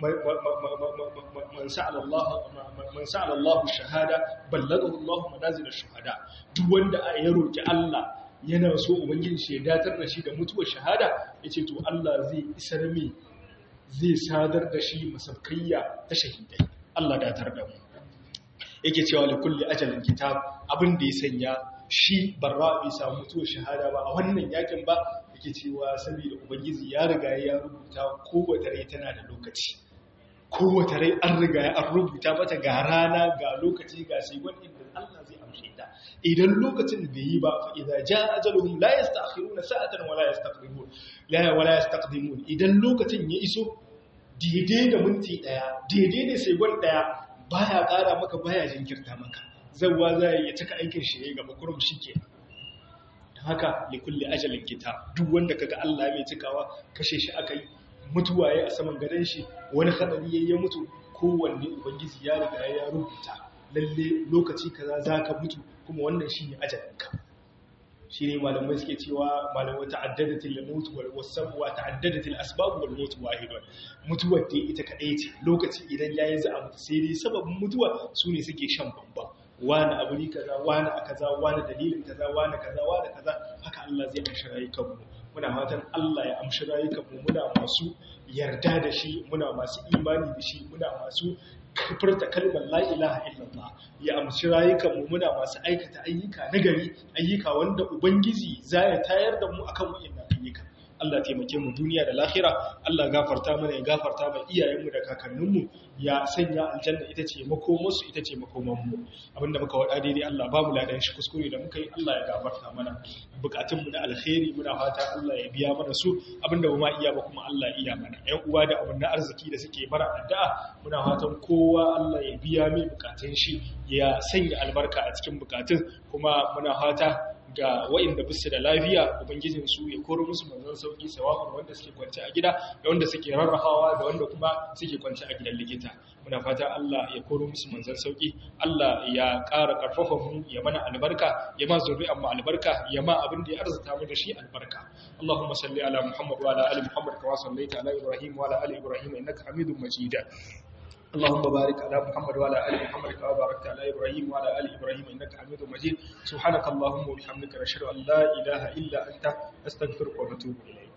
man sa'ala Allah man sa'ala Allah shahada ballagahu Allah manazil ash-shuhada duk wanda ya roki Allah yana so ubangijin shi ya datar da shi da mutuwar shahada yace to Allah zai isar mi zai sadar da shi masabkayya ta shahidai Allah datar da mu yake cewa da kulle ajalin kitab abin da ya sanya shi barra bai samu mutuwar shahada ba a wannan yakin ba yake cewa saboda ubangiji ya riga ya rubuta kowace rai tana da lokaci kowace rai an riga an rubuta mata ga rana ga lokaci ga sai wani inda Allah zai amshe ta idan lokacin bai yi ba fa idza jaa ajaluhum la yasta'khiruna sa'atan wa la yastaqdimun la wa la yastaqdimun idan lokacin ya iso daidai da minti daya daidai da sai wani daya baya ƙara maka baya jinkirta maka zauwa za ya cika aikin shi ya gaba kurum shi ke da haka likulli ajalin kita duk wanda kaga Allah mai cikawa kashe shi aka yi mutuwa ya a saman gadon shi wani hadari ya mutu kowanne ubangiji ya riga ya rubuta lalle lokaci kaza zaka mutu kuma wannan shine ajalinka shi ne malamai suke cewa malamai ta'addadatil maut wal wasab wa ta'addadatil asbab wal maut wahidun mutuwar da ita kadai ce lokaci idan yayi za a mutu sai dai sababin mutuwa su ne suke shan bamba wani abu ne kaza wani a kaza wani dalilin kaza wani kaza wani kaza haka Allah zai amshi rayukan mu muna fatan Allah ya amshi rayukan mu muna masu yarda da shi muna masu imani da shi muna masu furta kalmar la ilaha illallah ya amshi rayukanmu muna masu aikata ayyuka nagari ayyuka wanda ubangiji za ya tayar da mu akan wa'annan ayyuka Allah taimake mu duniya da lahira Allah gafarta mana ya gafarta mana iyayenmu da kakanninmu ya sanya aljanna ita ce makomarsu ita ce makomanmu abinda muka wada daidai Allah ba mu ladan shi kuskure da muka yi Allah ya gafarta mana bukatunmu na alkhairi muna fata Allah ya biya mana su abinda ba ma iya ba kuma Allah ya iya mana ƴan uwa da abin arziki da suke bara addu'a muna fatan kowa Allah ya biya mai bukatun shi ya sanya albarka a cikin bukatun kuma muna fata ga waɗanda bisu da lafiya ubangijin su ya koro musu manzon sauki sawa'un wanda suke kwance a gida da wanda suke rarrahawa da wanda kuma suke kwance a gidan likita muna fata Allah ya koro musu manzon sauki Allah ya ƙara ƙarfafa mu ya mana albarka ya ma zuri'an mu albarka ya ma abin da ya arzuta mu da shi albarka Allahumma salli ala Muhammad wa ala ali Muhammad kama sallaita ala Ibrahim wa ala ali Ibrahim innaka Hamidum Majid اللهم بارك على محمد وعلى ال محمد كما باركت على ابراهيم وعلى ال ابراهيم انك حميد مجيد سبحانك اللهم وبحمدك نشهد ان لا اله الا انت نستغفرك ونتوب اليك